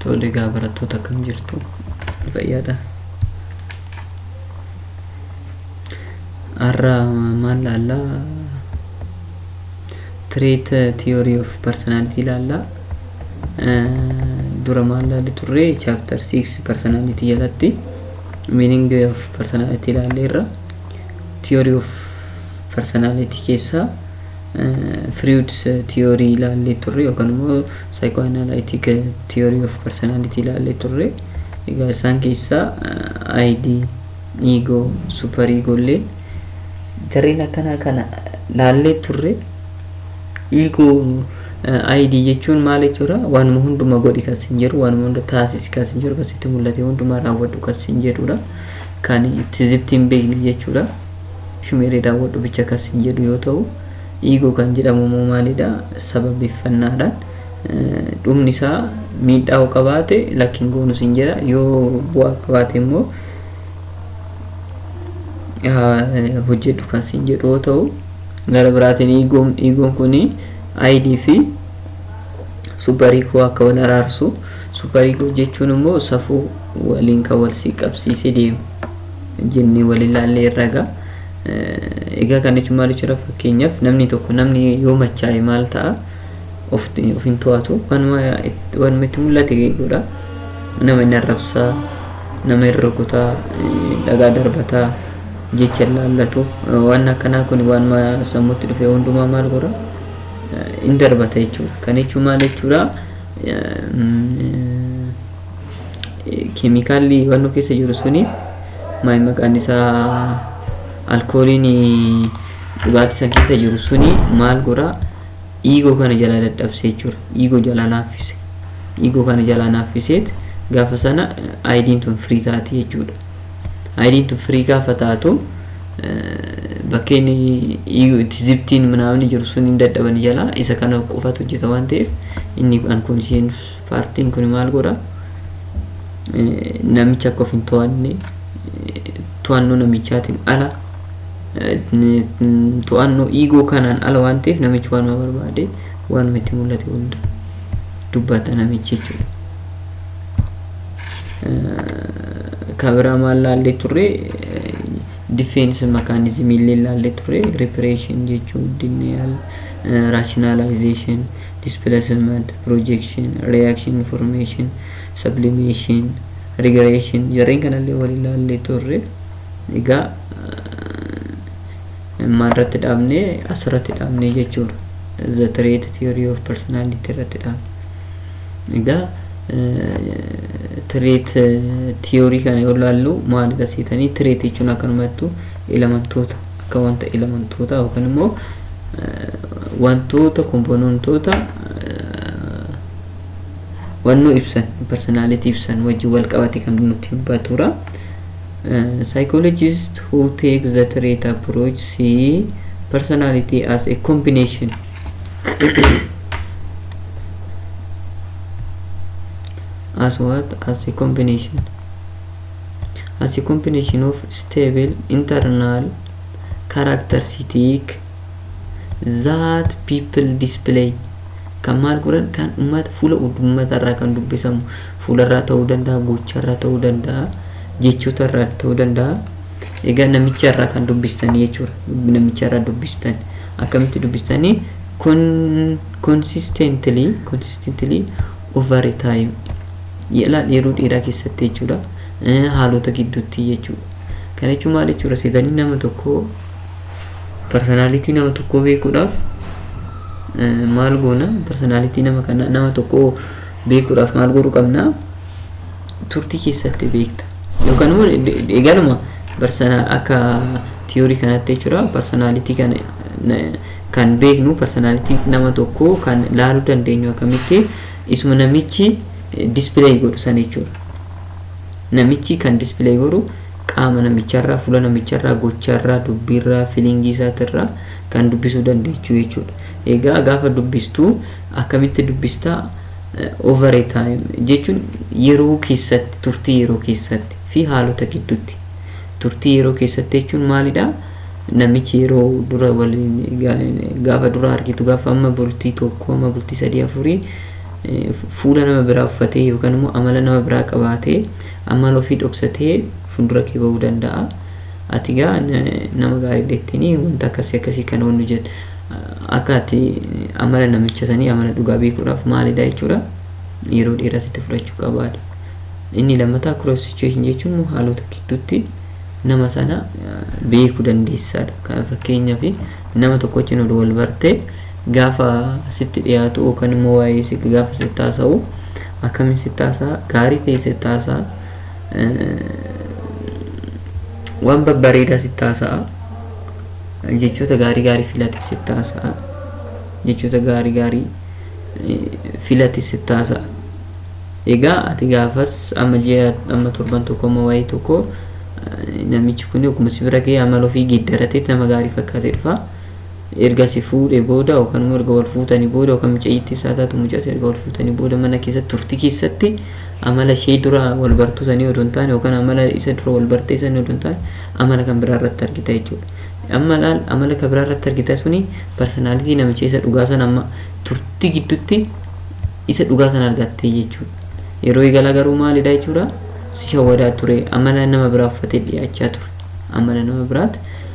Tole egaa barattoota akkam jirtu fayyaadha. Har'a maal laallaa? Trait theory of personality laallaa. Dura maal laalli turre chapter 6 personality jalatti meaning of personality laalleerra. Theory of personality keessaa Freud's theory ilaallee turre yookaan immoo psychoanalytic theory of personality ilaallee turre. Egaa isaan keessaa ID, ego, super ego illee jarreen akkanaa kana laallee turre. Ego ID jechuun maal jechuudha? Waanuma hunduma godhi kas hin jedhu, waanuma hunda taasisi kas hin jedhu, kasitti mul'ate hundumaa raawwadhu kas hin jedhudha. Kan itti zibti hin beekne jechuudha. Shumeeree daawwadhu bicha kas hin jedhu yoo ta'u, ego kan jedhamu immoo maalidha? Sababeeffannaadhaan dhumni isaa miidhaa yoo qabaate lakkiin goonus hin jedha yoo bu'aa qabaate immoo hojjedhu kas hin jedhu yoo ta'u gara biraatiin eegoon eegoon kuni ID fi super ego akka wal araarsu super ego jechuun immoo safuu waliin kan wal siqabsiisee deemu jennee wal ilaallee irraga. Egaa kan jechuun maal jechuudha fakkeenyaaf namni tokko namni yoo machaa'e maal ta'a of hin to'atu waanuma itti mul'ate godha. Nama inni arrabsaa, nama hin rukutaa, dhagaa darbataa, jecha laallatu waan akkanaa kun waanuma sammuutti dhufe hundumaa maal godha hin darbata jechuudha. Kan jechuun maal jechuudha keemikaalli waan keessa jiru suni maal maqaan isaa alkooliin dhugaatii san keessa jiru suni maal godha iigoo kana jalaa dadhabse jechuudha. Iigoo jalaa naaffise. Iigoo kana jalaa naaffiseet gaafa sana aayidiin tun firii taati jechuudha. Aayidiin tun firii gaafa taatu bakkeen itti zibtiin manaamni jiru sun hin dadhaban jalaa isa kana qofatu hojjeta waan ta'eef inni unconscious paartiin kun maal godha namicha akka of hin to'anne to'annoo namichaatiin ala to'annoo iigoo kanaan ala waan ta'eef namichi waanuma barbaade waanuma itti mul'ate hunda dubbata namichi jechuudha. Kabiraa maal laallee turre defense mechanism illee laallee turre reparation jechuun denial rationalization displacement projection reaction information sublimation regression jarreen kanallee wal ilaallee turre egaa maalirratti dhaabne asirratti dhaabne jechuudha the trait theory of personality irratti dhaabne egaa tireet tiyoorii kana yoo laallu maal agarsiisanii tireet jechuun akkanumattu elementoota akka wanta elementoota yookaan immoo wantoota kompoonentoota wannoo ibsan personality ibsan wajjin wal qabate kan nutti hubbatura. Psychologists who take the trait approach see personality as a combination as what as a combination as a combination of stable internal characteristic that people display kan maal godhan kan ummata fuula ummata irraa kan dubbisamu fuula irraa ta'uu danda'a gocha irraa ta'uu danda'a jechoota irraa ta'uu danda'a egaa namicha irraa kan dubbistanii jechuudha namicha irraa dubbistan akkamitti dubbistanii consistently consistently over time yeroo dheeraa keessatti jechuudha haalota gidduutti jechuudha kana jechuun maal jechuudha seetanii nama tokko personaalitii nama tokkoo beekuudhaaf maal goona personaalitii nama kana nama tokkoo beekuudhaaf maal godhuu qabna turtii keessatti beekta yookaan immoo egaluma barsana akka tiyoorii kanatti jechuudha personaalitii kana kan beeknu personaalitii nama tokkoo kan laaluu dandeenyu akkamitti isuma namichi display godhu san jechuudha. Namichi kan display godhu qaama namicharraa, fuula namicharraa, gocharraa, dubbiirraa, filiingii isaatirraa kan dubbisuu dandeechuu jechuudha. Egaa gaafa dubbistuu akkamitti dubbistaa over a time jechuun yeroo keessatti turtii yeroo keessatti fi haalota gidduutti turtii yeroo keessatti jechuun maalidha? Namichi yeroo dura waliin gaafa dura argitu gaafa amma bultii tokko amma bultii sadii afurii fuula nama biraa uffatee yookaan immoo amala nama biraa qabaatee amala ofii dhoksatee fuuldura kee bahuu danda'a. Ati gaa nama gaarii deettanii wanta akkasii akkasii kan wannu jettu akka ati amala namicha sanii amala dhugaa beekuudhaaf maalidha jechuudha yeroo dheeraa sitti fudhachuu qabaadha. Inni lammataa cross situation jechuun immoo haalota gidduutti nama sana beekuu dandeessaadha. Kan fakkeenyaaf nama tokko wajjin oduu wal bartee gaafa sitti dhiyaatu yookaan immoo waa'ee si gaafa sitti haasa'u akkamiin sitti haasa'a gaarii ta'e sitti haasa'a waan babbareedaa sitti haasa'a jechoota gaarii gaarii filate sitti haasa'a jechoota gaarii gaarii filate sitti haasa'a. Egaa ati gaafas amma ji'a amma torban tokko amma waa'ee tokko namichi kun akkuma si bira ga'ee amala ofii geeddaratee nama gaarii fakkaatee dhufa. erga si fuudhee booda yookaan immoo erga wal fuutanii booda yookaan mucayyiitti isaa taatu mucas erga wal fuutanii booda mana keessatti turtii keessatti amala ishee dura wal bartuu sanii odoo hin taane yookaan amala isa dura wal bartee sanii odoo hin taane amala kan biraa irratti argita jechuudha. Amma laal amala kan biraa irratti argita suni parsonaalitii namicha isa dhugaa sana amma turtii gidduutti isa dhugaa sana argattee jechuudha. Yeroo eegalaa garuu maalidha jechuudha si shawwadaa ture amala nama biraa uffatee dhiyaachaa ture amala nama biraatti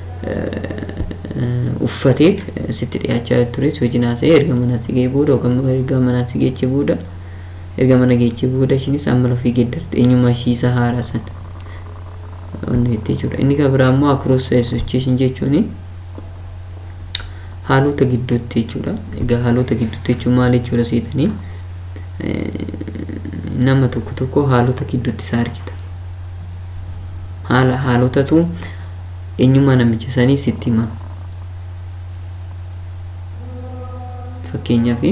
uffatee sitti dhiyaachaa ture wajjin haasa'ee erga mana si ga'ee booda yookaan erga mana si geechee booda erga mana geechee booda ishiinis amala ofii geeddarte eenyummaa ishii isa haaraa sana wanni jettee jechuudha inni kan biraa immoo across situation jechuun haalota gidduutti jechuudha egaa haalota gidduutti jechuun maal jechuudha seetanii nama tokko tokko haalota gidduutti isaa argita haala haalotatu eenyummaa namicha sanii sitti hima fakkeenyaaf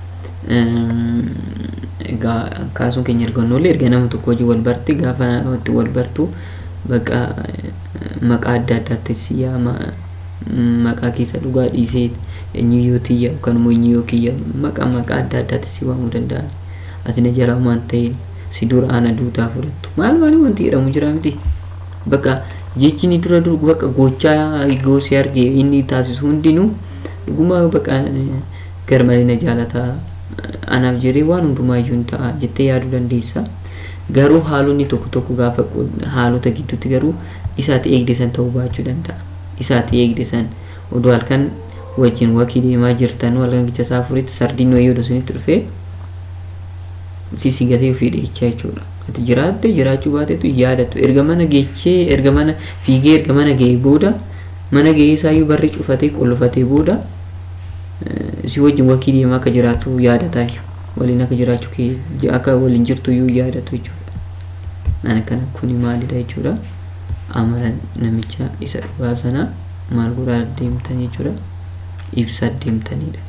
egaa kaasuun keenya argannollee erga nama tokko hojii wal barti gaafa itti wal bartu bakka maqaa adda addaatti si yaama maqaa keessa dhugaa dhiisee eenyuyyoo tiyya yookaan immoo eenyuyyoo kiyya maqaa maqaa adda addaatti si waamuu danda'a ati na jalaa waan ta'e si dura ana duutaa fudhattu maal maal wanti jedhamu jira miti bakka jechi ni dura dur bakka gochaa goosii arge inni taasisu hundinuu dhuguma bakka garmalee na jaalataa anaaf jedhee waan hundumaayyuu hin ta'a jettee yaaduu dandeessa. Garuu haalonni tokko tokko gaafa haalota gidduutti garuu isaati eegdesan ta'uu baachuu danda'a. Isaati eegdesan oduu halkan wajjin wakii deemaa jirtan halkan gicha isaa afuritti sardiin wayii oduu isinitti dhufee sisigatee ofii dheechaa jechuudha. Ati jiraatte jiraachuu baatetu yaadatu erga mana geechee erga mana fiigee erga mana ga'ee booda mana ga'ee isaayyuu barri cufatee qollofatee booda si wajjin wakii deemaa akka jiraatu yaadataa waliin akka jiraachuu kee akka waliin jirtu iyyuu yaadatu jechuudha. Ani kana kuni maalidha jechuudha. Amala namicha isa dhugaa sana maal godhaa deemtan jechuudha. Ibsaa deemtanidha.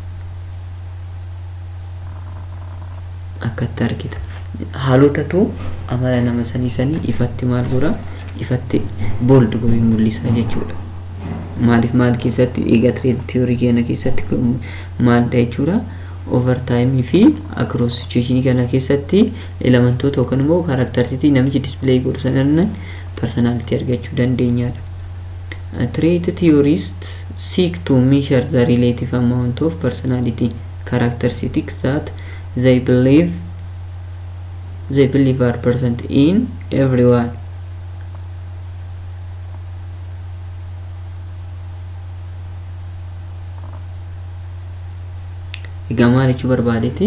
Akkatti argita. Haalotatu amala nama sanii sanii ifatti maal godhaa ifatti booldi godhee mul'isa jechuudha. maaliif maal keessatti egaa tiyorii keenya keessatti maalidha jechuudha overtaayimii fi across situationii kana keessatti elementoota yookaan immoo kaaraaktarsitii namichi dispilay godhu sanarran personality argachuu dandeenyaadha. Trait theorists seek to measure the relative amount of personality characteristics that they believe they believe are present in everyone. egaa maal jechuu barbaadeeti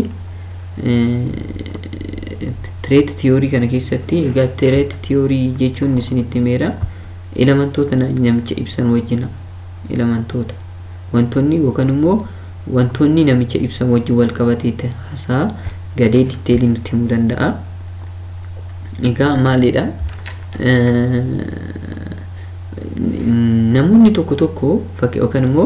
tireet tiyoorii kana keessatti egaa tireet tiyoorii jechuun isinitti meera elementoota namicha ibsan wajjina elementoota wantoonni yookaan immoo wantoonni namicha ibsan wajjin wal qabatee haasaa gadee ditteelii nutti himuu danda'a egaa maalidha namoonni tokko tokko fakkii yookaan immoo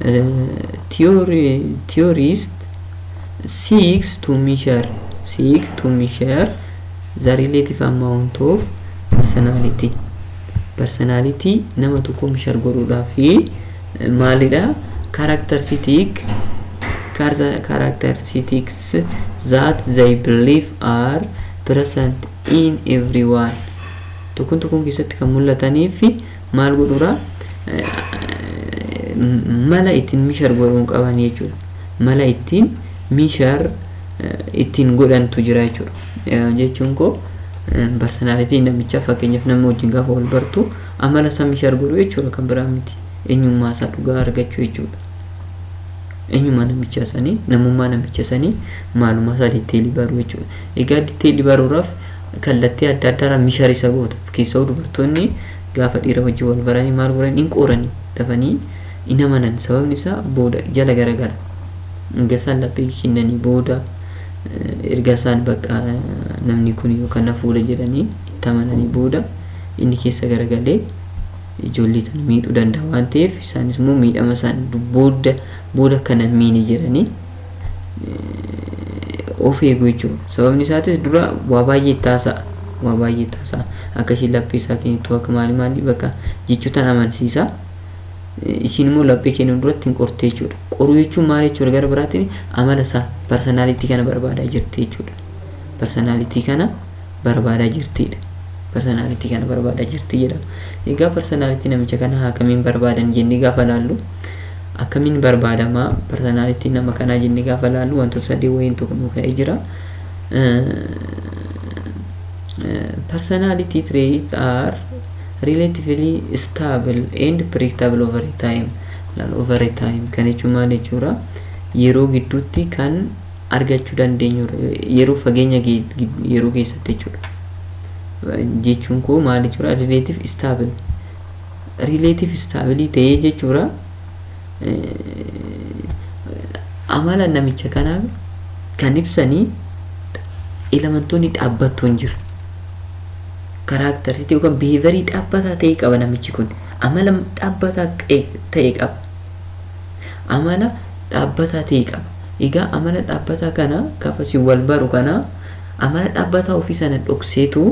theorist seeks to measure seek to measure the relative amount of personality personality nama tokko measure godhuudhaaf maalidha characteristic characteristics that they believe are present in everyone tokkon tokkon keessatti kan mul'ataniif maal godhura mala ittiin mishar godhuun qaban jechuudha mala ittiin mishar ittiin godhantu jira jechuudha jechuun koo parsonaalitii namichaa fakkeenyaaf nama wajjin gaafa wal bartu amala isaa mishaar godhu jechuudha kan biraa miti eenyummaa isaa dhugaa argachuu jechuudha. eenyummaa namicha sanii namummaa namicha sanii maalummaa isaa ditteelii baruu jechuudha. Egaa ditteelii baruudhaaf kallattii adda addaa mishaar isa goota. Keessoo dubartoonni gaafa dhiira wajjin wal baranii maal godhan hin qooranii dafanii hin amanan sababni isaa booda jala garagala. Erga isaan laphee kennanii booda erga isaan bakka namni kun yookaan na fuula jedhanii itti amananii booda inni keessa garagalee ijoollee tana miidhuu danda'a waan ta'eef isaanis immoo miidhama isaan booda booda kana miini jedhanii of eegu jechuudha. Sababni isaatis dura waa baay'ee taasa'a. Waa baay'ee taasa'a. Akka isheen laphee isaa kennitu akka maali maali bakka jechuutaan amansiisa. Ishiin immoo laphee kennu duratti hin qorte jechuudha. Qoruu jechuun maal jechuudha gara biraatiin amala isaa parsonaalitii kana barbaadaa jirti jechuudha. Parsonaalitii kana barbaadaa jirtidha. Parsonaalitii kana barbaadaa jirti jedhama. Egaa parsonaalitii namicha kana akkamiin barbaadan jennee gaafa laallu akkamiin barbaadamaa parsonaalitii nama kanaa jennee gaafa laallu wantoota sadii wayiin tokko nu ka'ee jira. Personality traits are relatively stable and predictable over time. Over time kan jechuun maal jechuudha yeroo gidduutti kan argachuu dandeenyu yeroo fageenya yeroo keessatti jechuudha. Jechuun koo maal jechuudha relative stable. Relative stabilii ta'ee jechuudha. amala namicha kanaa kan ibsanii elementoonni dhaabbattoon jira. Karaaktarsitii yookaan biheevarii dhaabbataa ta'e qaba namichi kun. Amala dhaabbataa ta'e qaba. Amala dhaabbataa ta'e qaba. Egaa amala dhaabbataa kana gaafa si wal baru kana amala dhaabbataa ofii sana dhokseetu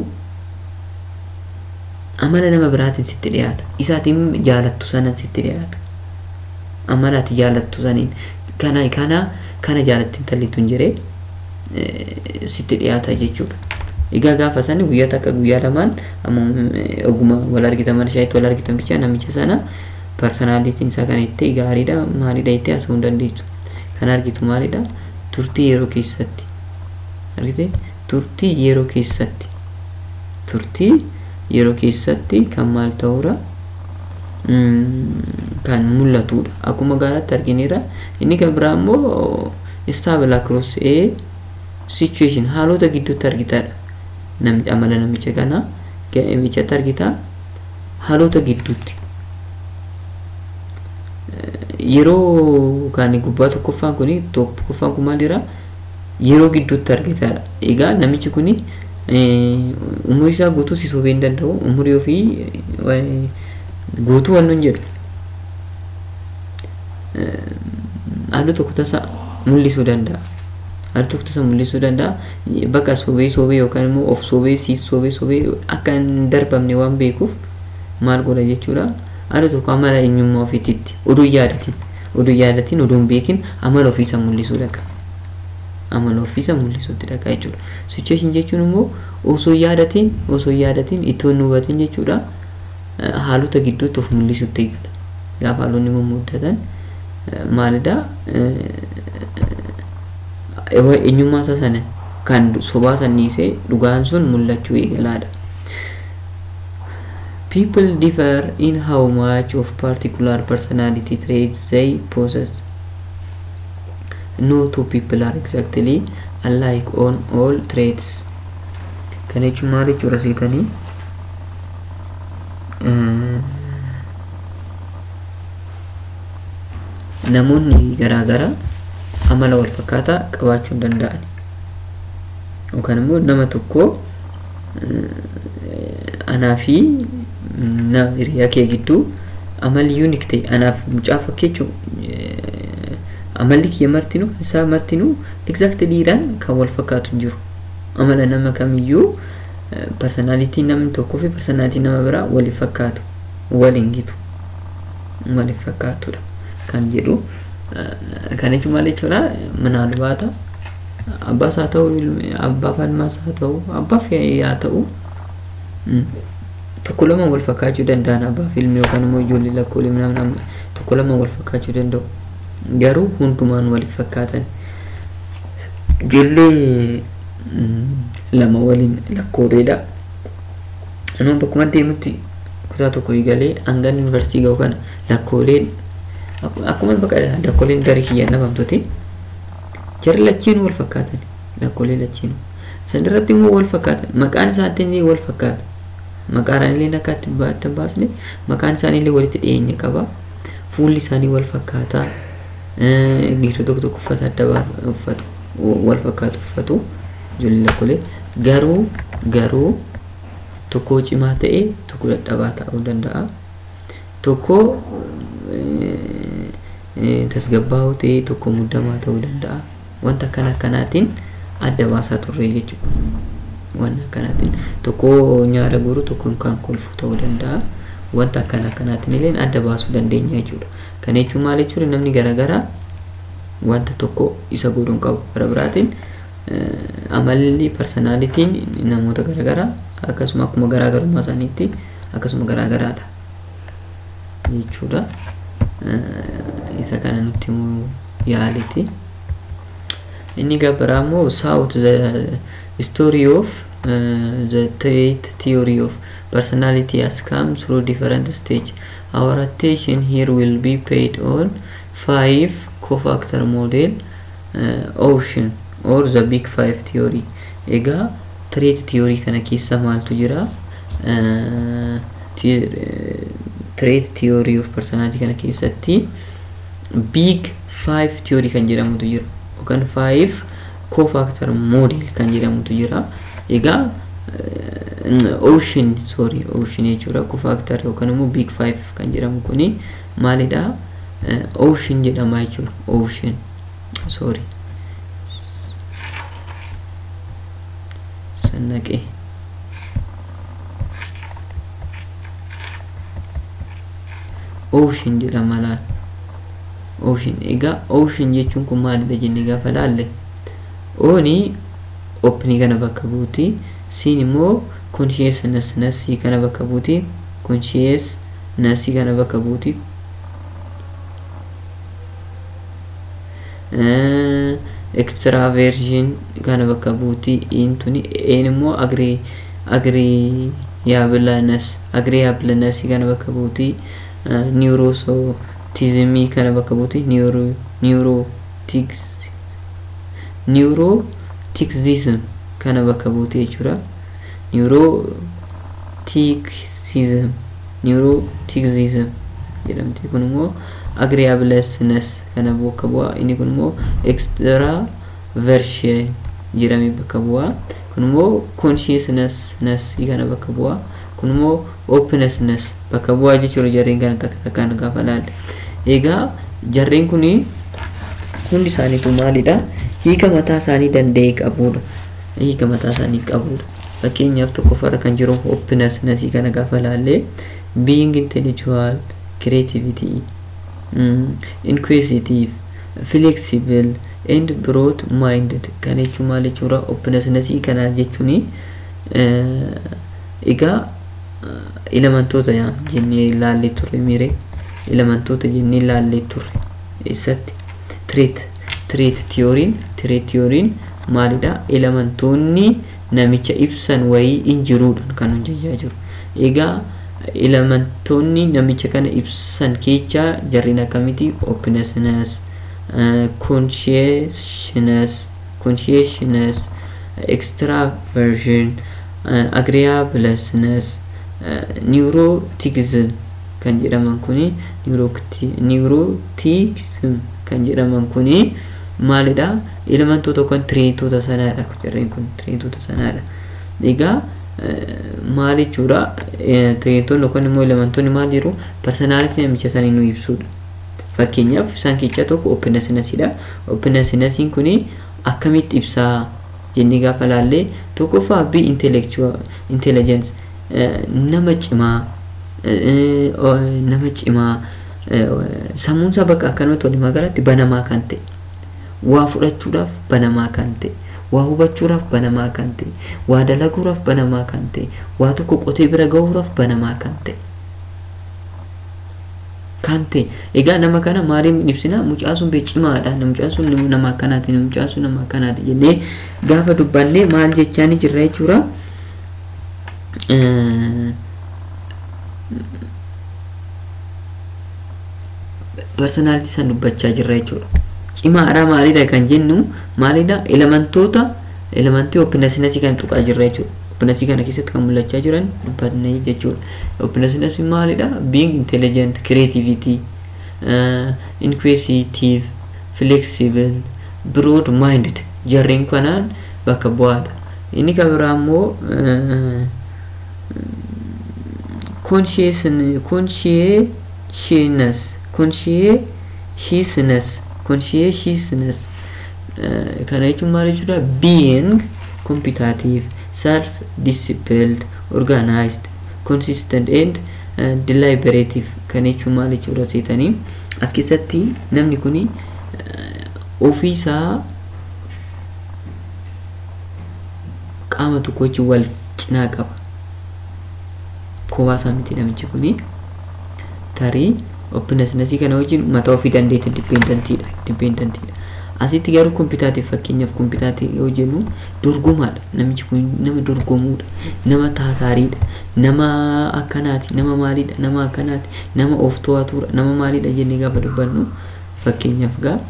amala nama biraatiin sitti dhiyaata. Isaatiin jaalattu sanan sitti dhiyaata. amala ati jaalattu saniin kana kana kana jaalatti intallitu hin jiree sitti dhiyaata jechuudha. Egaa gaafa sani guyyaa takka guyyaa lamaan oguma wal argitaman shaayitti wal argitan bicha namicha sana parsonaalitiin isaa kana itti gaariidha maalidha itti haasa'uu hin dandeessu. Kan argitu maalidha turtii yeroo keessatti argite turtii yeroo keessatti turtii yeroo keessatti kan maal ta'uudha kan mul'atudha. Akkuma gaaratti argineera. Inni kan biraa immoo stable across a situation haalota gidduutti argitadha. Namicha amala namicha kana namichatti argita haalota gidduutti. Yeroo kan gubbaa tokkoffaan kuni tokkoffaan kun maal jira yeroo gidduutti argitadha. Egaa namichi kuni umurii isaa guutuu si sobee hin danda'u umurii ofii guutuu waan nun jedhu halluu tokko tasa mul'isuu danda'a. Halluu tokko tasa mul'isuu danda'a. Bakka sobee sobee yookaan immoo of sobee siis sobee sobee akka hin darbamne waan beekuuf maal godha jechuudha. Halluu tokko amala eenyummaa ofiititti oduu yaadatiin oduu yaadatiin oduu hin beekin amala ofiisa mul'isuu dhaqa. Amala ofiisa mul'isuutti dhaqa jechuudha. Situation jechuun immoo osoo yaadatiin osoo yaadatiin itoo hin hubatin jechuudha. haalota gidduutti of mul'isutti eegala. Gaafa haalonni mummudatan maalidha eenyummaa isaa sana kan sobaa sanniisee dhugaan sun mul'achuu eegalaadha. People differ in how much of particular personality traits they possess. No two people are exactly alike on all traits. Kana jechuun maal jechuudha seetanii? namoonni garaagaraa amala wal fakkaataa qabaachuu hin danda'an yookaan immoo nama tokko anaa fi hiriyaa kee gidduu amalli yuunik ta'e anaaf mucaa fakkeechuu amalli kiyya martinuu kan isaa martinuu exactiliidhaan kan wal fakkaatu hin jiru amala nama kamiyyuu personaalitii namni tokkoo fi personaalitii nama biraa waliif fakkaatu waliin gitu waliif fakkaatudha kan jedhu kan jechuun maal jechuudha minaalbaata abbaas haa ta'u abbaaf ilmaas haa ta'u abbaaf haa ta'u tokko lama wal fakkaachuu danda'an abbaaf ilmi yookaan immoo ijoollee lakkoolee namni tokko lama wal fakkaachuu danda'u garuu hundumaan waliif fakkaatan ijoollee lama waliin lakkooleedha. Anuma bakkuma deemutti kutaa tokko eegalee hanga yuunivarsiitii gahu kana lakkooleen akkuma bakka lakkooleen garii kiyyaan dhabamtuti. Jarri lachiinuu wal fakkaatan lakkoolee lachiinuu. San irratti immoo wal fakkaatan maqaan isaanii wal fakkaata. Maqaan illee akka itti baasne maqaan isaanii illee walitti dhiyeenya qaba. Fuulli isaanii wal fakkaataa. Dhiirota tokko tokko uffata adda uffatu wal fakkaatu uffatu ijoollee lakkoolee garuu garuu tokko cimaa ta'e tokko dadhabaa ta'uu danda'a. Tokko tasgabbaa'uu ta'e tokko muddamaa ta'uu danda'a. Wanta akkana akkanaatiin adda baasaa turre jechuudha. Wanta akkanaatiin tokko nyaara guru tokko kan kolfu ta'uu danda'a. Wanta akkana akkanaatiin illee adda baasuu dandeenya jechuudha. Kana jechuun maal jechuudha namni garaagaraa wanta tokko isa godhuun qabu gara biraatiin amalli parsonaalitiin namoota garaagaraa akkasuma akkuma garaagarummaa isaaniitti akkasuma garaagaraadha jechuudha. Isa kana nutti yaaliti. Inni gabbaraa immoo south the story of uh, the trait theory of personality has come through different stage. Our attention here will be paid on five co-factor model uh, ocean or the big five theory. Egaa trait theory kana keessa maaltu jira? Uh, trait theory of personality kana keessatti big five theory kan jedhamutu jira. yookaan five co-factor model kan jedhamutu jira. Egaa ocean sorry ocean jechuudha co-factor yookaan immoo big five kan jedhamu kuni maalidha? Ocean jedhama jechuudha. Ocean sorry. Sannaqee. Ocean jedhama laal. ocean egaa ocean jechuun kun maalidha jennee gaafa laalle ooni opnii kana bakka buuti siin immoo consciousness kana bakka buuti consciousness kana bakka buuti extraversion kana bakka buuti intuni een immoo agri agreeableness agreeableness kana bakka buuti neuroso tizimii kana bakka buuti niwurootikzism kana bakka buuti jechuudha niwurootikzism niwurootikzism jedhamti kun immoo agreeableness kana bakka bu'a inni kun immoo extraversion jedhamee bakka bu'a kun immoo consciousness kana bakka bu'a kun immoo openness bakka bu'aa jechuudha jarreen kana takka takkaan gaafa laalle. Egaa jarreen kun hundi isaaniitu maalidha? Hiika mataa isaanii danda'e qabudha. Hiika mataa isaanii qabudha. Fakkeenyaaf tokkoffaarra kan jiru openness kana gaafa laalle being intellectual, creativity, mm, inquisitive, flexible and broad minded kan jechuun maal jechuudha? Openness kana jechuun egaa elementoota jennee ilaallee turre miire elementoota jennee ilaallee turre eessatti tireet tireet tiyooriin tireet tiyooriin maalidha elementoonni namicha ibsan wayii hin jiruudhaan kan hojjechaa jiru egaa elementoonni namicha kana ibsan keessaa jarreen akkamiti openness conscientiousness conscientiousness extraversion agreeableness neuroticism kan jedhaman kuni neuroticism kan jedhaman kuni maalidha elementoota yookaan tireetoota sanaadha jarreen kun tireetoota sanaadha egaa maal jechuudha tireetoonni yookaan immoo elementoonni maal jiru parsonaalitii namicha sanii nu ibsudha fakkeenyaaf isaan keessaa tokko opennessinesidha opennessinesin kuni akkamitti ibsaa jennee gaafa laallee tokkoffaa bi intellectual intelligence nama cimaa nama cimaa sammuun isaa bakka akkanumatti walumaa galatti banamaa kan ta'e waa fudhachuudhaaf banamaa kan ta'e waa hubachuudhaaf banamaa kan ta'e waa dalaguudhaaf banamaa kan ta'e waa tokko qotee bira gahuudhaaf banamaa kan ta'e kan ta'e egaa nama kana maaliin ibsina mucaan sun bee cimaadha mucaan sun nama akkanaati mucaan sun nama akkanaati jennee gaafa dubbannee maal jechaa ni jirra jechuudha. Personaaliti san dubbachaa jirra jechuudha. Cimaadha maalidha kan jennu maalidha elementoota elementii opinasiinasii kan tuqaa jirra jechuudha. Opinasii kana keessatti kan mul'achaa jiran dubbatanii jechuudha. Opinasiinasii maalidha? Being intelligent, creativity, uh, inquisitive, flexible, broad minded jarreen kanaan bakka bu'aadha. Inni kan biraa immoo conscientiousness conscientiousness conscientiousness kana jechuun maal jechuudha being competitive self disciplined organized consistent and uh, deliberative kan jechuun maal jechuudha seetanii as keessatti namni kuni uh, ofiisaa qaama tokko wajjin wal cinaa qaba kophaa isaa miti namichi kuni tarii opinasnasii kana wajjin mataa ofii dandeetti dipeendentiidha dipeendentiidha asitti garuu kompitaatiif fakkeenyaaf kompitaatii yoo jennu dorgomaadha namichi kun nama dorgomuudha nama taataariidha nama akkanaati nama maaliidha nama akkanaati nama of to'atuudha nama maaliidha jennee gaafa dubbannu fakkeenyaaf gaa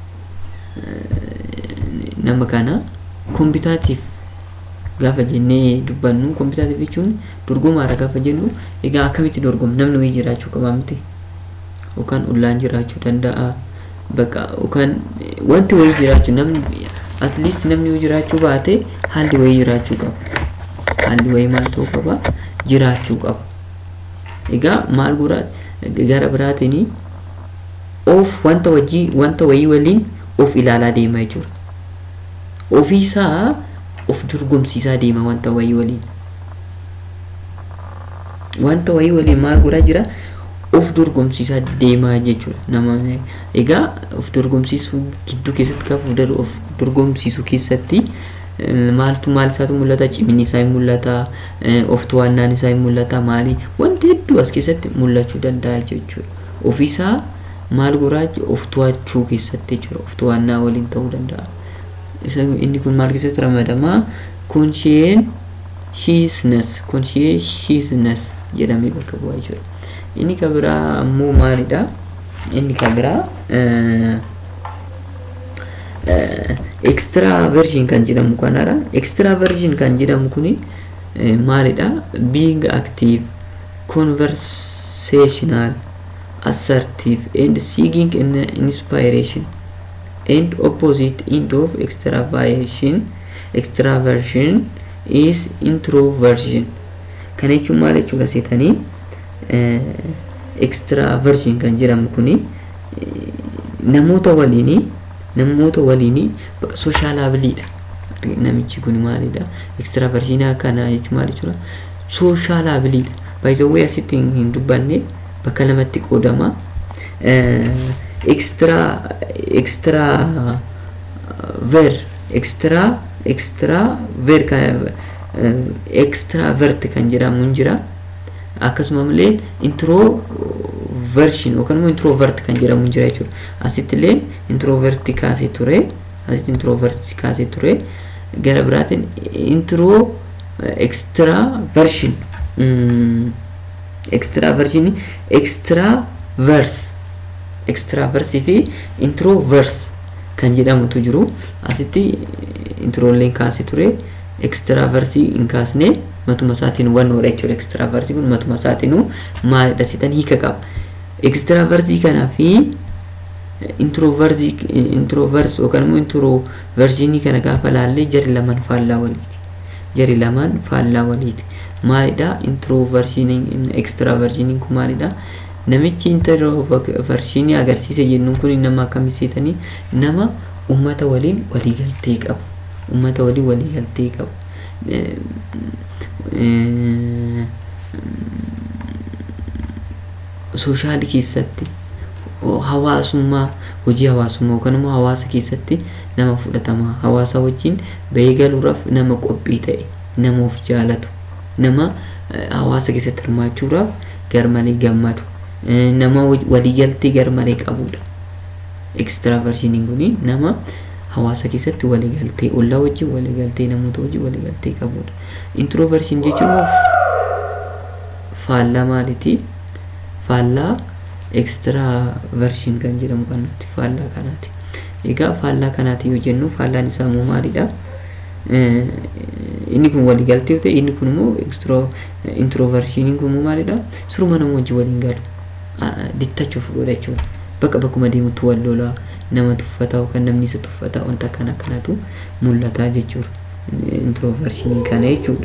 nama kana kompitaatiif gaafa jennee dubbannu kompitaatiif jechuun dorgomaadha gaafa jennu egaa akkamitti dorgomu namni wayii jiraachuu qaba miti yookaan ullaan jiraachuu danda'a bakka yookaan wanti wayii jiraachuu namni at least namni yoo jiraachuu baate haalli wayii jiraachuu qaba haalli wayii maal ta'uu qaba jiraachuu qaba egaa maal goraa gara biraatiin of wanta wajjii wanta wayii waliin of ilaalaa deemaa jechuudha ofiisaa of dorgomsiisaa deema wanta wayii waliin wanta wayii waliin maal goraa jira of dorgomsiisaa deemaa jechuudha nama egaa of dorgomsiisuu gidduu keessatti gaafa of dorgomsiisuu keessatti maaltu maal isaatu mul'ata cimini isaa hin mul'ata of to'annaan isaa hin mul'ata maali wanti hedduu as keessatti mul'achuu danda'a jechuudha ofiisaa maal goraa of to'achuu keessatti jechuudha of to'annaa waliin ta'uu danda'a isa inni kun maal keessatti ramadamaa conscientiousness conscientiousness jedhamee bakka bu'aa jechuudha inni kan biraa ammoo maalidha inni kan biraa extra version kan jedhamu kanadha extra version kan jedhamu kuni maalidha being active conversational assertive and seeking in inspiration and opposite end of extraversion extraversion is introversion kana jechuun maal jechuudha seetanii extraversion kan jedhamu kuni namoota waliini namoota waliini bakka sooshaalaabiliidha namichi kun maalidha extraversion akkana jechuun maal jechuudha sooshaalaabiliidha baay'isawwee asitti hin dubbanne bakka lamatti qoodama extra extra ver extra extra ver extravert kan jedhamu hin jira akkasuma illee introversion yookaan immoo introvert kan jedhamu jira jechuudha. Asitti illee introverti kaasee ture. Asitti introverti kaasee ture. Gara biraatiin intro extraversion extraversion extravers extraversii fi introvers kan jedhamutu jiru. Asitti introolleen kaasee ture. extraversii hin kaasne matuma isaatiin wannoodha jechuudha extraversii kun matuma isaatiinuu maalidha sitan hiika qaba extraversii kanaa fi introversii introvers yookaan immoo introversiinii kana gaafa laallee jari lamaan faallaa waliiti jari lamaan faallaa waliiti maalidha introversiiniin extraversiiniin kun maalidha namichi introversiinii agarsiise jennuun kun nama akkamii seetanii nama ummata waliin waliigaltee qabu ummata waliin waliigaltee qabu sooshaali keessatti hawaasummaa hojii hawaasummaa yookaan immoo hawaasa keessatti nama fudhatamaa hawaasa wajjin bahee galuudhaaf nama qophii ta'e nama of jaalatu nama hawaasa keessatti hirmaachuudhaaf garmalee gammadu nama waliigaltee garmalee qabudha. Extraversioniin kuni nama hawaasa keessatti waliigaltee ollaa wajjin waliigaltee namoota wajjin waliigaltee qabudha. Introversiin jechuun faallaa maaliiti? Faallaa extraversiin kan jedhamu kanaati faallaa kanaati. Egaa faallaa kanaati yoo jennu faallaan isaa immoo maalidha? inni kun waliigaltee yoo ta'e inni kun immoo introversiiniin kun immoo maalidha? Suruma nama wajjin waliin galu. Dittachuuf godha jechuudha. Bakka bakkuma deemutti wal lolaa nama tuffataa yookaan namni isa tuffataa wanta kana kanatu mul'ata jechuudha. Introversiiniin kana jechuudha.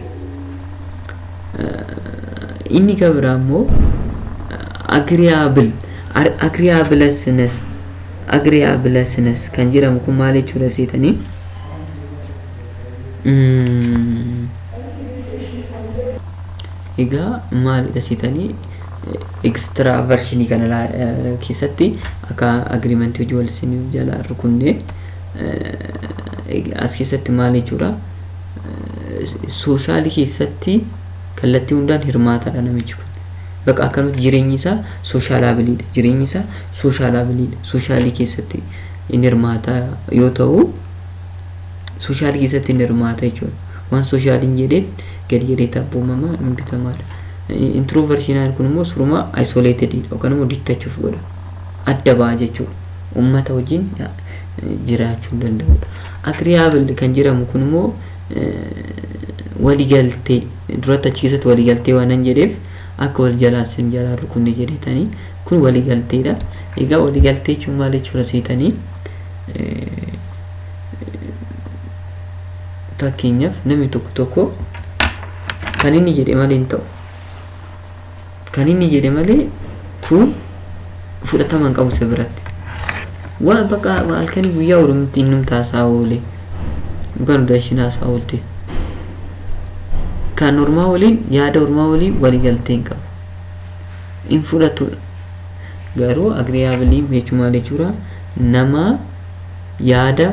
Inni kan biraa immoo agreeable agreeableness agreeableness kan jedhamu kun maal jechuudha seetanii egaa maalidha seetanii extraversiinii kana keessatti akka agreementii hojii wal isin jala rukunnee as keessatti maal jechuudha sooshaali keessatti kallattii hundaan hirmaataadha namichi kun bakka akkanumatti jireenyi isaa sooshaalaabiliidha jireenyi isaa sooshaalaabiliidha sooshalii keessatti in hirmaata yoo ta'u sooshalii keessatti in hirmaata jechuudha waan sooshaaliin jedheen gadi jedhee tabboomamaa hin bitamaadha introversiinaan kun immoo suruma isoleetedidha yookaan immoo dittachuuf godha adda ba'a jechuudha ummata wajjin jiraachuu hin danda'udha agreeable kan jedhamu kun immoo waliigaltee duratti achi keessatti waliigaltee waan hin jedheef akka wal jalaa sin jalaa rukunne jedhetanii kun waliigalteedha. Egaa waliigaltee jechuun maal jechuudha seetanii fakkeenyaaf namni tokko tokko kan inni jedhe malee hin ta'u. Kan inni jedhe malee kun fudhatama hin qabu isa biratti. Waan bakka halkanii guyyaa oromatti inni taasaa oole yookaan daashinaa isaa oolte. kan ormaa waliin yaada ormaa waliin waliigaltee hin qabu. In fudhatudha. Garuu agreeabilii jechuun maal jechuudha? Nama yaada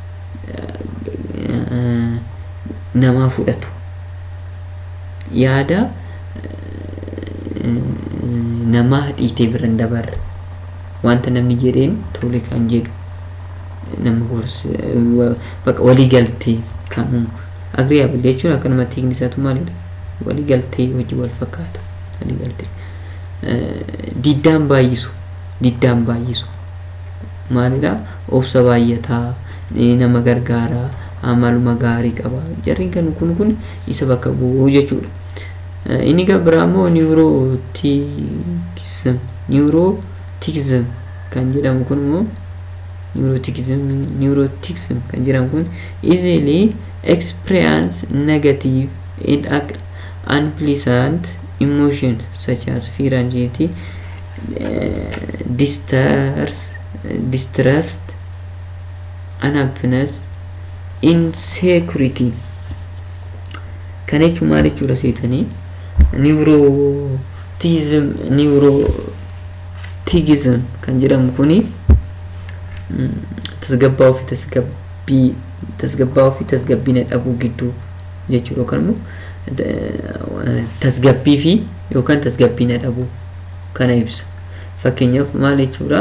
namaa fudhatu. Yaada namaa dhiitee bira hin dabarre. Wanta namni jedheen tole kan jedhu nama gorsa bakka waliigaltee kan uumu. agreeable jechuun akkanumatti hiikni isaatu maalidha waliigaltee hojii wal fakkaata waliigaltee diddaan baay'isu diddaan baay'isu maalidha obsa baay'ataa nama gargaaraa amaluma gaarii qaba jarri kan kun kun isa bakka bu'uu jechuudha inni kan biraa immoo niwurootikism niwurootikism kan jedhamu kun immoo niwurootikism niwurootikism kan jedhamu kun easily experience negative and unpleasant emotions such as fear, anxiety, uh, distress, distrust, unhappiness, insecurity. Kan jechuun maal jechuudha seetanii niwurootiizim niwurootiizim kan jedhamu kuni tasgabbaa ofii tasgabbii tasgabbaa fi tasgabbiina dhabuu gidduu jechuudha yookaan immoo tasgabbii fi yookaan tasgabbiina dhabuu kana ibsa. Fakkeenyaaf maal jechuudha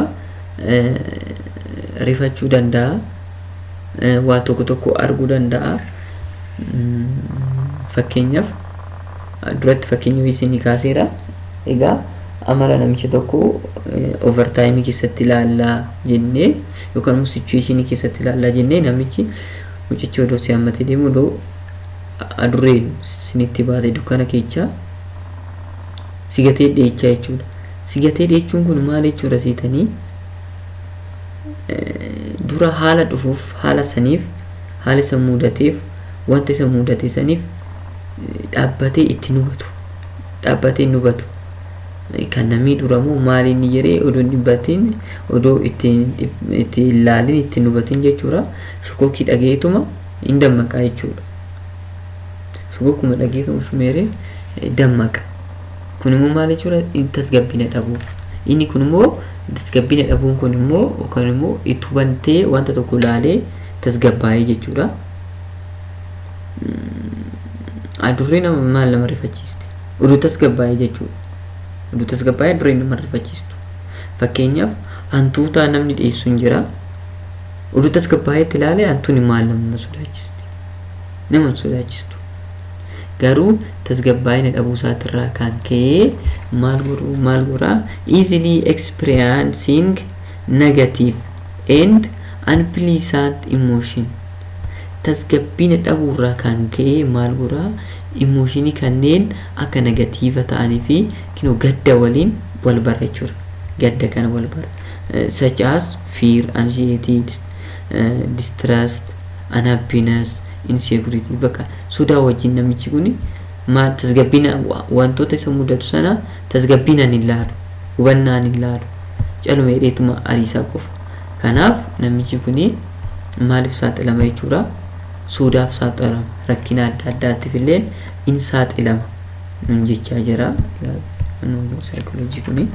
rifachuu danda'a waa tokko tokko arguu danda'a fakkeenyaaf duratti fakkeenya isin kaaseera egaa amala namicha tokko overtaayimii keessatti ilaallaa jennee yookaan immoo sichueeshinii keessatti ilaallaa jennee namichi mucichi odoo si hammatee deemu odoo adurreen sinitti baate dukkana keechaa sigatee dheechaa jechuudha. Sigatee dheechuun kun maal jechuudha seetanii dura haala dhufuuf haala saniif haala isa mudateef wanta isa mudate saniif dhaabbatee itti nubatu dhaabbatee nubatu kan namni duramoo maal inni jedhee odoo dhibbatiin odoo itti ilaalin itti nubatin jechuudha shokokkii dhageetuma hin dammaqa jechuudha shokokkuma dhageetuma sumeeree dammaqa kun immoo maal jechuudha tasgabbina dhabuu inni kun immoo tasgabbina dhabuun kun immoo yookaan immoo itti hubantee wanta tokko ilaalee tasgabbaa'ee jechuudha adurree nama maal nama rifachiiste oduu tasgabbaa'ee jechuudha oduu tasgabbaa'ee dureen nama rifachiistu fakkeenyaaf hantuutaa namni dhiyeessu hin jira oduu tasgabbaa'eetti ilaalee hantuun maal nama sodaachisti nama hin sodaachistu garuu tasgabbaa'ina dhabuu isaatirraa kan ka'ee maal godhu maal godhaa easily experiencing negative and unpleasant emotion tasgabbiina dhabuurraa kan ka'ee maal godhaa emooshinii kanneen akka negatiiva ta'anii fi kinoo gadda waliin wal bara jechuudha gadda kana wal bara such as fear anxiety distrust unhappiness insecurity bakka sodaa wajjin namichi kun maal tasgabbina wantoota isa mudatu sana tasgabbinaan hin laalu hubannaan hin laalu caluma hidheetuma ariisaa qofa kanaaf namichi kun maaliif saaxilama jechuudha sodaaf saaxilama rakkina adda addaatiif illee in saaxilama nun jechaa jira saayikooloojii kuni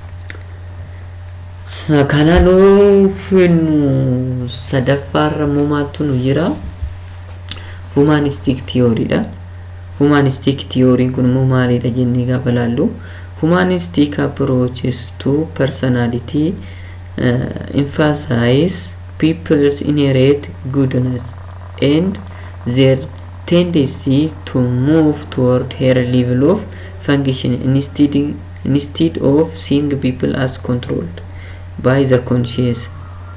kanaan finu sadaffaarra immoo maaltu nu jira humanistic theoryidha humanistic theory kun immoo maalidha jennee gaafa laallu humanistic approaches to personality uh, emphasize people's inherent goodness and their tendency to move toward higher level of function instead, instead of seeing people as controlled by the conscious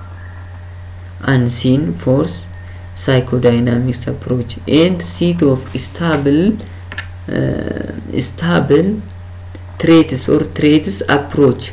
unseen force psychodynamics approach and seat of stable uh, stable traits or traits approach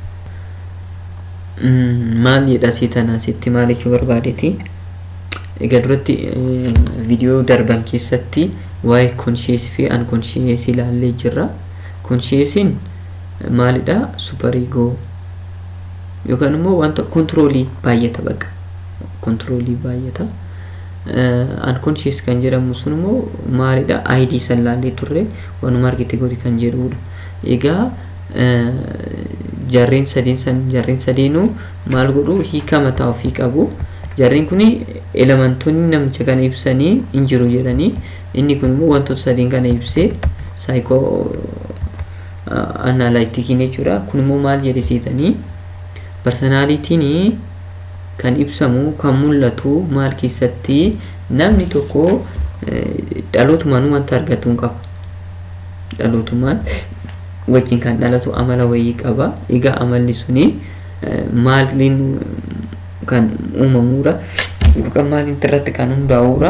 maal jedha asii tana asitti maal jechuu barbaadeeti egaa duratti viidiyoo darban keessatti waa'ee konsheesii fi ankonsheesii ilaallee jirra konsheesiin maalidha superiigoo yookaan immoo wanta kontiroolii baay'ata baqa kontiroolii baay'ata unconscious kan jedhamu sun immoo maalidha id san laallee turre wanuma argite godhi kan jedhudha egaa jarreen sadeen san jarreen sadeenuu maal godhu hiika mataa ofii qabu jarreen kun elementoonni namicha kana ibsanii hin jiru jedhanii inni kun immoo wantoota sadeen kana ibsee saayikoo analaytikiin jechuudha kun immoo maal jedhisiitanii personaalitiin kan ibsamu kan mul'atu maal keessatti namni tokko dhalootumaan wanta argatu hin qabu dhalootumaan wajjin kan dhalatu amala wayii qaba egaa amalli suni maaliin kan uumamuudha yookaan maaliin irratti kan hundaa'uudha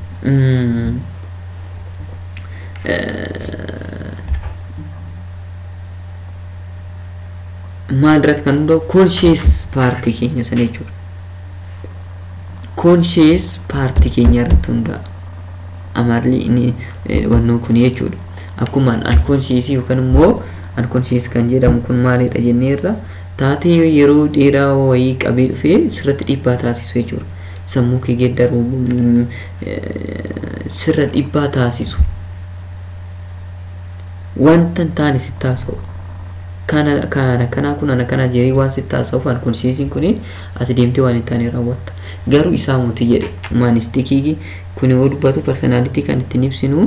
maal irratti kan hundaa'u koonshees paartii keenya sana jechuudha koonshees paartii keenya irratti hundaa'a amalli inni wannoo kun jechuudha akkuma ankonsheesii yookaan immoo ankonshees kan jedhamu kun maalidha jennee irra taatee yeroo dheeraa wayii qabee dhufee sirratti dhiibbaa taasisu jechuudha sammuu kee geeddaruu sirra dhiibbaa taasisu wanta hin taane sitti haasa'u kana kana kana kun ana kana jedhee waan sitti haasa'uuf ankonsheesiin kun ati deemtee waan hin taane raawwatta garuu isaa mootii jedhe maanistikii kun yoo dubbatu personaalitii kan ittiin ibsinu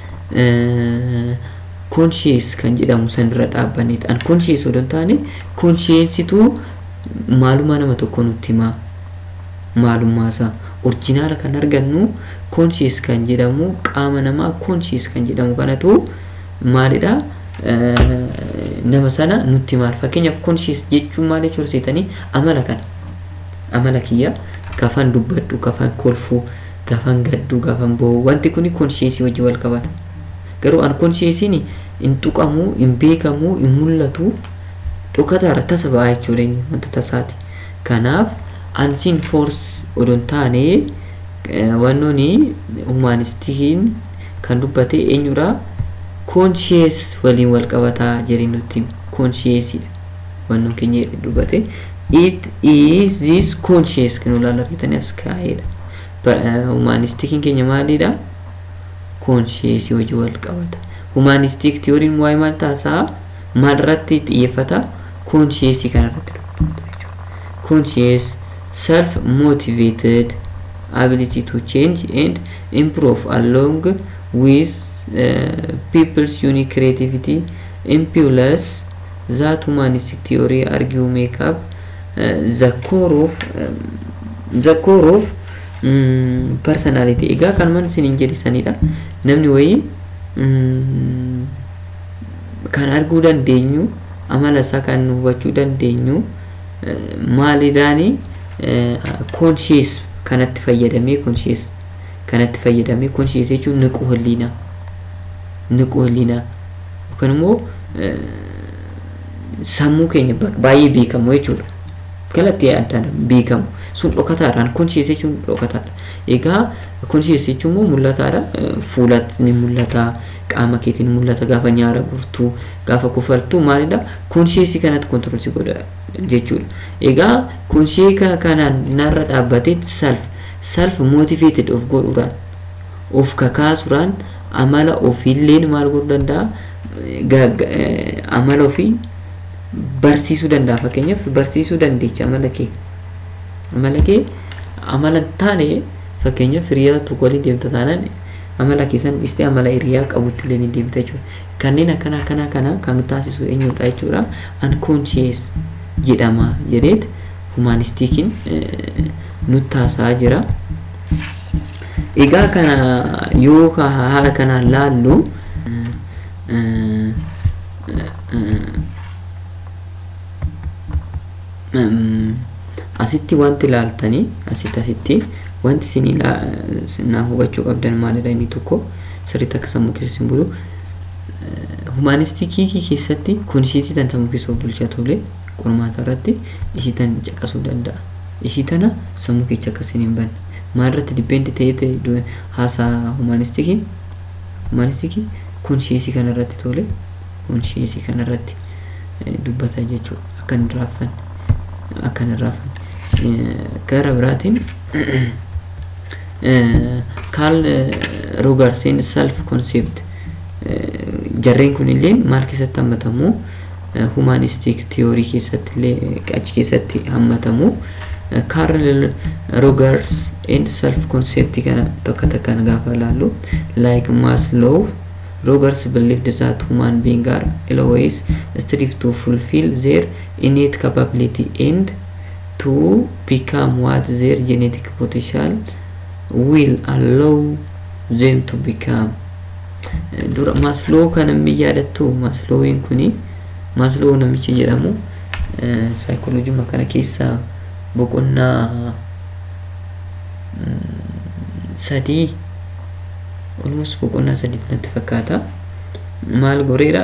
conscious kan jedhamu sanirra dhaabbanneeti an conscious odoo hin taane consciensitu maalummaa nama tokko nutti himaa maalummaa isaa orjinaala kan argannu conscious kan jedhamu qaama namaa conscious kan jedhamu kanatu maalidha nama sana nutti maal fakkeenyaaf conscious jechuun maal jechuun seetanii amala kana amala kiyya gafan dubbadhu gafan kolfuu gafan gaddu gafan bo'u wanti kun conscious wajji wal qabata garuu unconsciousiin hin tuqamu hin beekamu hin mul'atu dhokataarra tasa ba'aa jechuudha inni wanta tasaati kanaaf unseen force odoo hin taane wannooni humanistiin kan dubbate eenyudha conscious waliin wal qabataa jedhee nutti consciousidha wannoon keenya dubbate it is this conscious kan olaal argitanii as kaa'edha humanistikiin keenya maalidha conscious wajji wal qabata humanistic theoryin waa'ee maal taasaa maal irratti xiyyeeffata conscious kan irratti dubbata conscious self motivated ability to change and improve along with uh, people's unique creativity impulse that humanistic theory argue make up uh, the core of um, the core of um, personality egaa kanumaan isiniin jedhisanidha namni wayii um, kan arguu dandeenyu amala isaa kan hubachuu dandeenyu uh, maaliidhaani conscious kanatti fayyadamee conscious kanatti fayyadamee conscious jechuun niquu holliinaa niquu holliinaa yookaan immoo sammuu keenya baay'ee beekamu jechuudha. Kalatti addaan beekamu sun dhokataadhaan conscious jechuun dhokataadha. Egaa conscious jechuun immoo mul'ataadha. Fuulatti ni mul'ata, qaama keetiin ni mul'ata gaafa nyaara gurtuu, gaafa kufaltuu maalidha? Conscious kanatti control si godha jechuudha. Egaa conscious kanaan narra dhaabbatee self self motivated of godhuudhaan of kakaasuudhaan amala ofiilleen maal godhuu danda'a? amala ofii barsiisuu danda'a fakkeenyaaf barsiisuu dandeecha amala kee amala kee amala taane fakkeenyaaf hiriyaa tokko waliin deemta taanaan amala keessan dhistee amala hiriyaa qabutti illee ni deemta jechuudha kanneen akkana akkana kana kan taasisu eenyudha jechuudha unconscious jedhama jedheet humaanistikiin nutti haasaa jira egaa kana yoo haala kanaan laallu asitti wanti ilaaltanii asitti asitti wanti isin naa hubachuu qabdan maalidha inni tokko sirriitti akka sammuu keessa isin bulu humanistikii keessatti kunishiisii tan sammuu keessa bulchaa tole qormaata irratti ishii tan caqasuu danda'a ishii tana sammuu keessa akka isin hin banne maal irratti dibbeenti ta'ee haasaa humanistikii humanistikii kunishiisii kana irratti tole kunishiisii kana irratti dubbata jechuudha akka hin raaffanne akka hin raaffanne gara biraatiin kaal rogarsiin self concept jarreen kun illee maal keessatti hammatamu humanistic theory keessatti illee achi keessatti hammatamu Karl Rogers and self concept kana tokko tokkoon gaafa ilaallu like Maslow Rogers believed that human beings are always strive to fulfill their innate capability and to become what their genetic potential will allow them to become. Dura Maslow kana min yaadattu Maslowiin kuni Maslow namichi jedhamu saayikooloojii kana keessa boqonnaa sadii almost boqonnaa sadii natti fakkaata maal goreera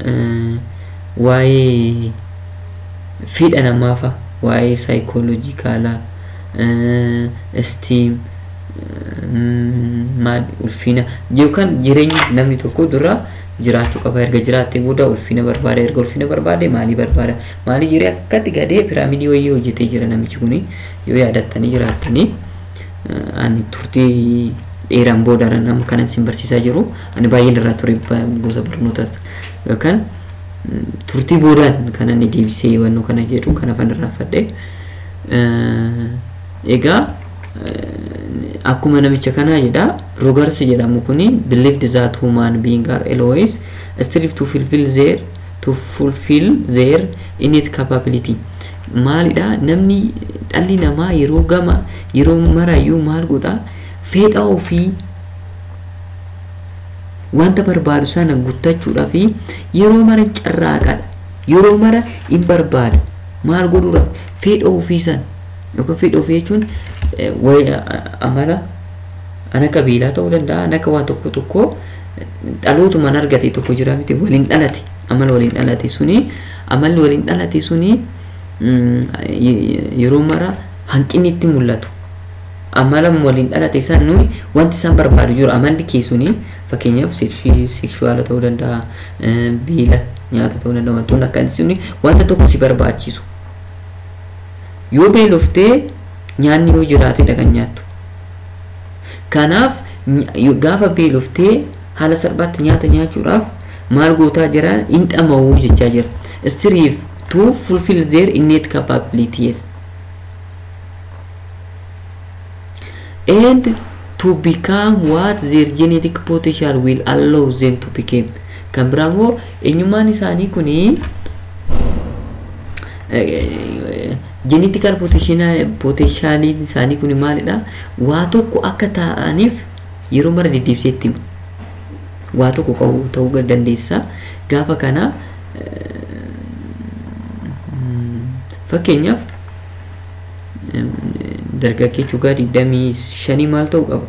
waa'ee fedha namaafa waa'ee saayikooloojikaalaa esteem maal ulfina yookaan jireenya namni tokko dura jiraachuu qaba erga jiraattee booda ulfina barbaada erga ulfina barbaade maalii barbaada maalii jiree akkatti gadee piraamidii wayii hojjetee jira namichi kuni yoo yaadattanii jiraattanii ani turtii dheeraan booda nama kanan sin barsiisaa jiru ani baay'een irraa ture gosa barnootaa yookaan turtii boodaan kan inni deebisee hubannoo kana jedhu kan afaan irraa fadhe egaa akkuma namicha kanaa jedha rogars jedhamu kuni believed that human being are always strive to fulfill their to fulfill their innate capability maalidha namni dhalli namaa yeroo gama yeroo marayyuu maal godha fedha ofii wanta barbaadu sana guuttachuudhaaf yeroo mara carraaqadha yeroo mara hin barbaada maal godhuudha fedha ofii san yookaan fedha ofii jechuun amala ana qabiilaa ta'uu danda'a ana akka waan tokko tokko dhalootumaan argate tokko jira miti waliin dhalate amala waliin dhalate suni amalli waliin dhalate suni yeroo mara hanqinni itti mul'atu amala waliin dhalate san nuyi wanti isaan barbaadu jiru amalli kee suni fakkeenyaaf sekshuwaala ta'uu danda'a beela nyaata ta'uu danda'a wantoonni akkanaa suni wanta tokko si barbaachisu yoo beeloftee nyaanni yoo jiraatedha kan nyaattu kanaaf gaafa beeloftee haala salphaatti nyaata nyaachuudhaaf maal gootaa jira hin dhama'uu jechaa jira strive to fulfill their innate capabilities and to become what their genetic potential will allow them to become kan biraa immoo eenyummaan isaanii kuni Genetikal potenshaaliin isaanii kun maalidha? Waa tokko akka ta'aniif yeroo mara deddeebisee itti hima. Waa tokko qabu ta'uu dandeessa. Gaafa kana fakkeenyaaf dargaggeessi waggaa digdamii shanii maal ta'uu qaba?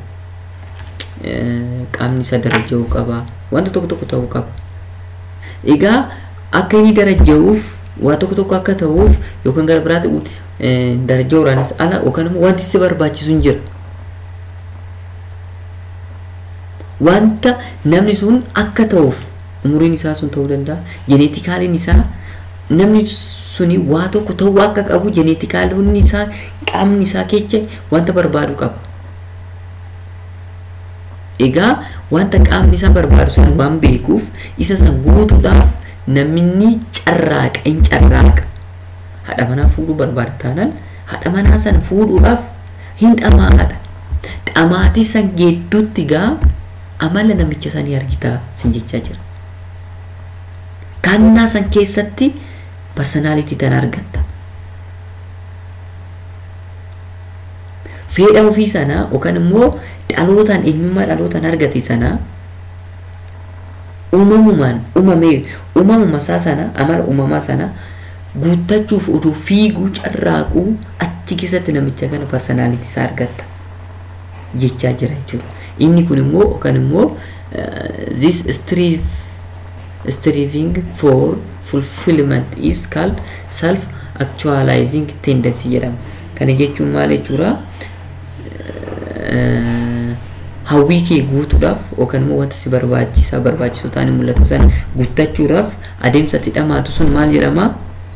Qaamni isaa daraja'uu qaba. Wanta tokko tokko ta'uu qaba. Egaa akka inni daraja'uuf waa tokko tokko akka ta'uuf yookaan gara biraatti daraja waraanas ala yookaan immoo wanti si barbaachisu hin jira. Wanta namni sun akka ta'uuf umuriin isaa sun ta'uu danda'a. Jeneetikaaliin isaa namni suni waa tokko ta'uu akka qabu jeneetikaaliin isaa qaamni isaa keessa wanta barbaadu qaba. Egaa wanta qaamni isaa barbaadu san waan beekuuf isa san guutuudhaaf namni carraaqa hin carraaqa. Haadha manaa fuudhuu barbaada taanaan haadha manaa sana fuudhuudhaaf hin dhamaadha. Dhamaatii san gidduutti gaa amala namicha sanii argitaa sin jechaa jira. Kannaa san keessatti parsonaalitii tan argatta. Fedha ofii sanaa yookaan immoo dhalootaan eenyummaa dhalootaan argate sanaa uumamumaan uumamee uumamuma isaa sana amala uumamaa sana guuttachuuf utuu fiiguu carraaquu achi keessatti namicha kana parsonaalitii isaa argatta jechaa jira jechuudha. Inni kun immoo yookaan immoo this strive striving for fulfillment is called self actualizing tendency jedhama. Kana jechuun maal jechuudha? hawwii kee guutuudhaaf yookaan immoo wanta si barbaachisaa barbaachisoo ta'anii mul'atu sana guuttachuudhaaf adeemsa itti dhamaatu sun maal jedhama?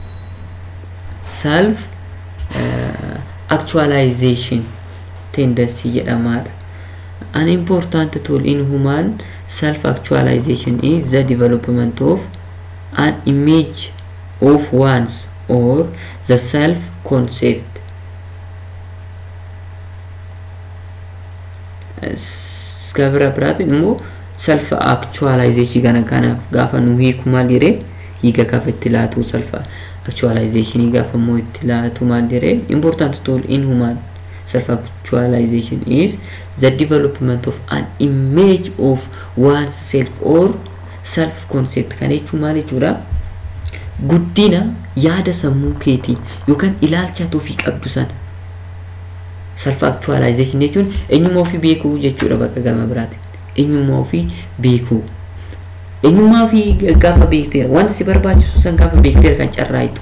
Self actualization tendency jedhamaadha. An important tool in human self actualization is the development of an image of one's or the self concept gabra biraatiin immoo self actualization kana kanaaf gaafa nu hiiku maal jedhee hiika gaafa itti laatu self actualization gaafa immoo itti laatu maal jedhee important tool in human self actualization is the development of an image of one's self or self concept kana jechuun maal jechuudha guddina yaada sammuu keetii yookaan ilaalcha ofii qabdu sana self actualization jechuun eenyummaa ofii beekuu jechuudha bakka gama biraati eenyummaa ofii beekuu eenyummaa ofii gaafa beekteera wanta si barbaachisu san gaafa beekteera kan carraayitu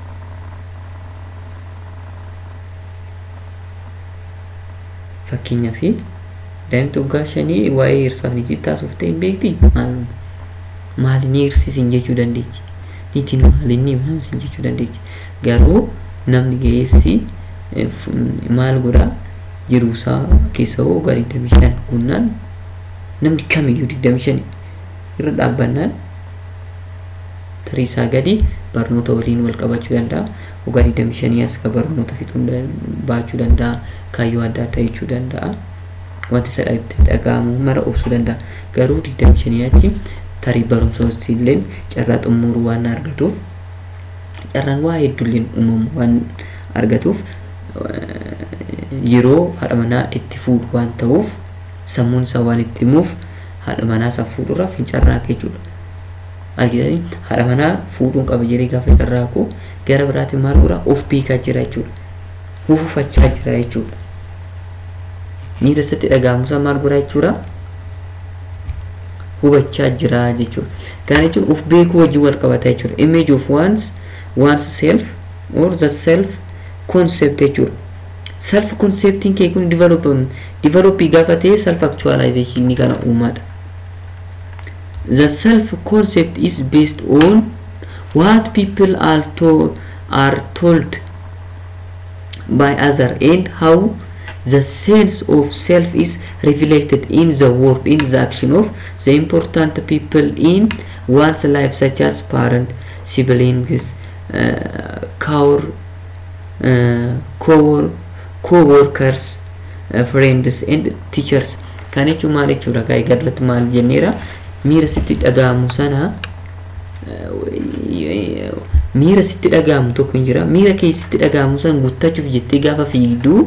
fakkeenyaaf daa'imti waggaa shanii waa'ee hirsaaf ni taasifte hin beekti maali ni hirsisin jechuu dandeechi niitiin maali ni himnamsin jechuu dandeechi garuu namni ga'eessi maal godha jiruusaa keessa hoo waggaa digdamii shan gunnaan namni kamiyyuu digdamii shan irra dhaabbannaan tariisaa gadi barnoota waliin wal qabachuu danda'a waggaa digdamii shanii as ka barnoota fixuun baachuu danda'a kaayyoo adda addaa jechuu danda'a wanti isa itti dhaga'amu mara obsuu danda'a garuu digdamii shanii achi tarii barumsa illee carraa xumuruu waan argatuuf carraan waa hedduulleen uumamu waan argatuuf yeroo haadha manaa itti fuudhu waan ta'uuf sammuun isaa waan itti himuuf haadha manaa isaa fuudhuudhaaf hin carraaqe jechuudha. Argitanii haadha manaa fuudhuun qaba jedhee gaafa carraaqu gara biraatiin maal godha of beekaa jira jechuudha. Hufufachaa jira jechuudha. Miira isatti dhaga'amusaa maal godha jechuudha. Hubachaa jira jechuudha. Kana jechuun of beekuu wajjin wal qabata jechuudha. Image of one's one's self or the self concept jechuudha. Self conceptiin kee kun development developii gaafa ta'e self actualization ni kana uumaadha. The self concept is based on what people are told are told by other and how the sense of self is reflected in the word in the action of the important people in one's life such as parent siblings uh, core uh, co co-workers uh, friends and teachers kan jechuun maal jechuudha gaa eegalatti maal jenneera miira sitti dhaga'amu sana miira sitti dhaga'amu tokko hin jira miira kee sitti dhaga'amu san guuttachuuf jettee gaafa fiigduu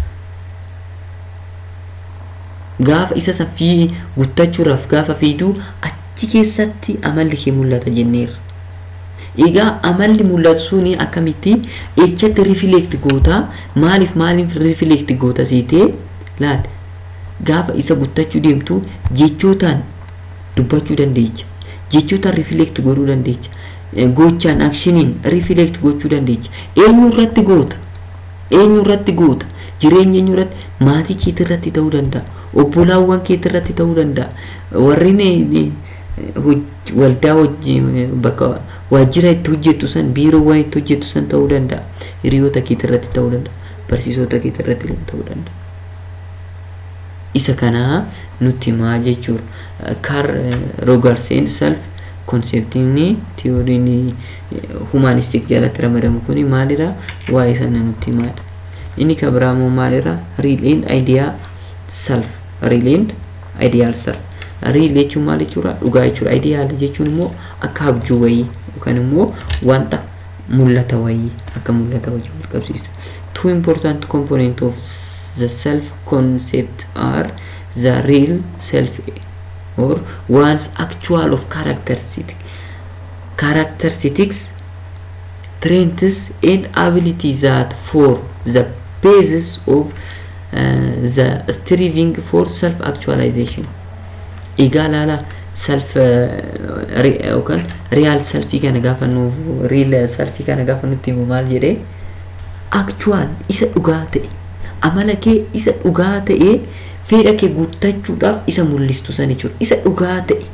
gaafa isa san fi guuttachuudhaaf gaafa fiigduu achi keessatti amalli kee mul'ata jenneerra. Egaa amalli mul'atu suni akkamitti echatti rifileekti goota maaliif maaliif rifileekti goota siitee laal gaafa isa guuttachuu deemtu jechootaan dubbachuu dandeecha jechootaan rifileekti godhuu dandeecha gochaan akshiniin rifileekti gochuu dandeecha eenyu irratti goota eenyu irratti goota jireenya eenyu irratti maatii keetii irratti ta'uu danda'a obbolaawwan keetii irratti ta'uu danda'a warreen waldaa wajjin bakka waajjira itti hojjettu san biiroowwan itti hojjettu san ta'uu danda'a hiriyoota keetii irratti ta'uu danda'a barsiisota keetii irratti ta'uu danda'a. Isa kanaa nutti himaa jechuudha. Kar Rogarseen self konseptiin tiyooriin humanistik jalatti ramadamu kun maalirra waa'ee sana nutti himaadha. Inni kan biraa immoo maalirra real and idea self real and ideal self. Real jechuun maal jechuudha? Dhugaa jechuudha. Ideal jechuun immoo akka abjuu wayii yookaan immoo wanta mul'ata wayii akka mul'ata wayii wal qabsiisa. Two important component of the self concept are the real self or one's actual of characteristic characteristics traits and abilities that for the basis of uh, the striving for self actualization egaa laala self yookaan real selfii kana gaafa nuuf real selfii kana gaafa nutti himu maal jedhee actual isa dhugaa ta'e amala kee isa dhugaa ta'ee fedha kee guuttachuudhaaf isa mul'istu san jechuudha isa dhugaa ta'e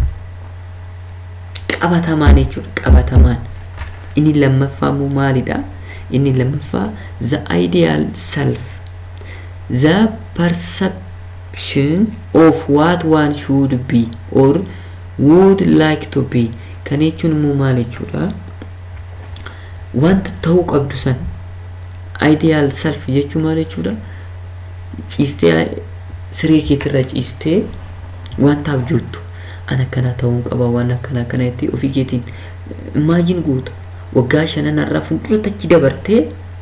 qabatamaan jechuudha qabatamaan inni lammaffaa immoo maalidha inni lammaffaa the ideal self the perception of what one should be or would like to be kan jechuun immoo maal jechuudha wanta ta'uu qabdu san ideal self jechuun maal jechuudha ciistee siree keetirra ciistee wanta abjoottu an akkanaa ta'uu qaba waan akkana akkana jettee ofii keetiin imaajin guuta waggaa shananarraa fuuldura achi dabartee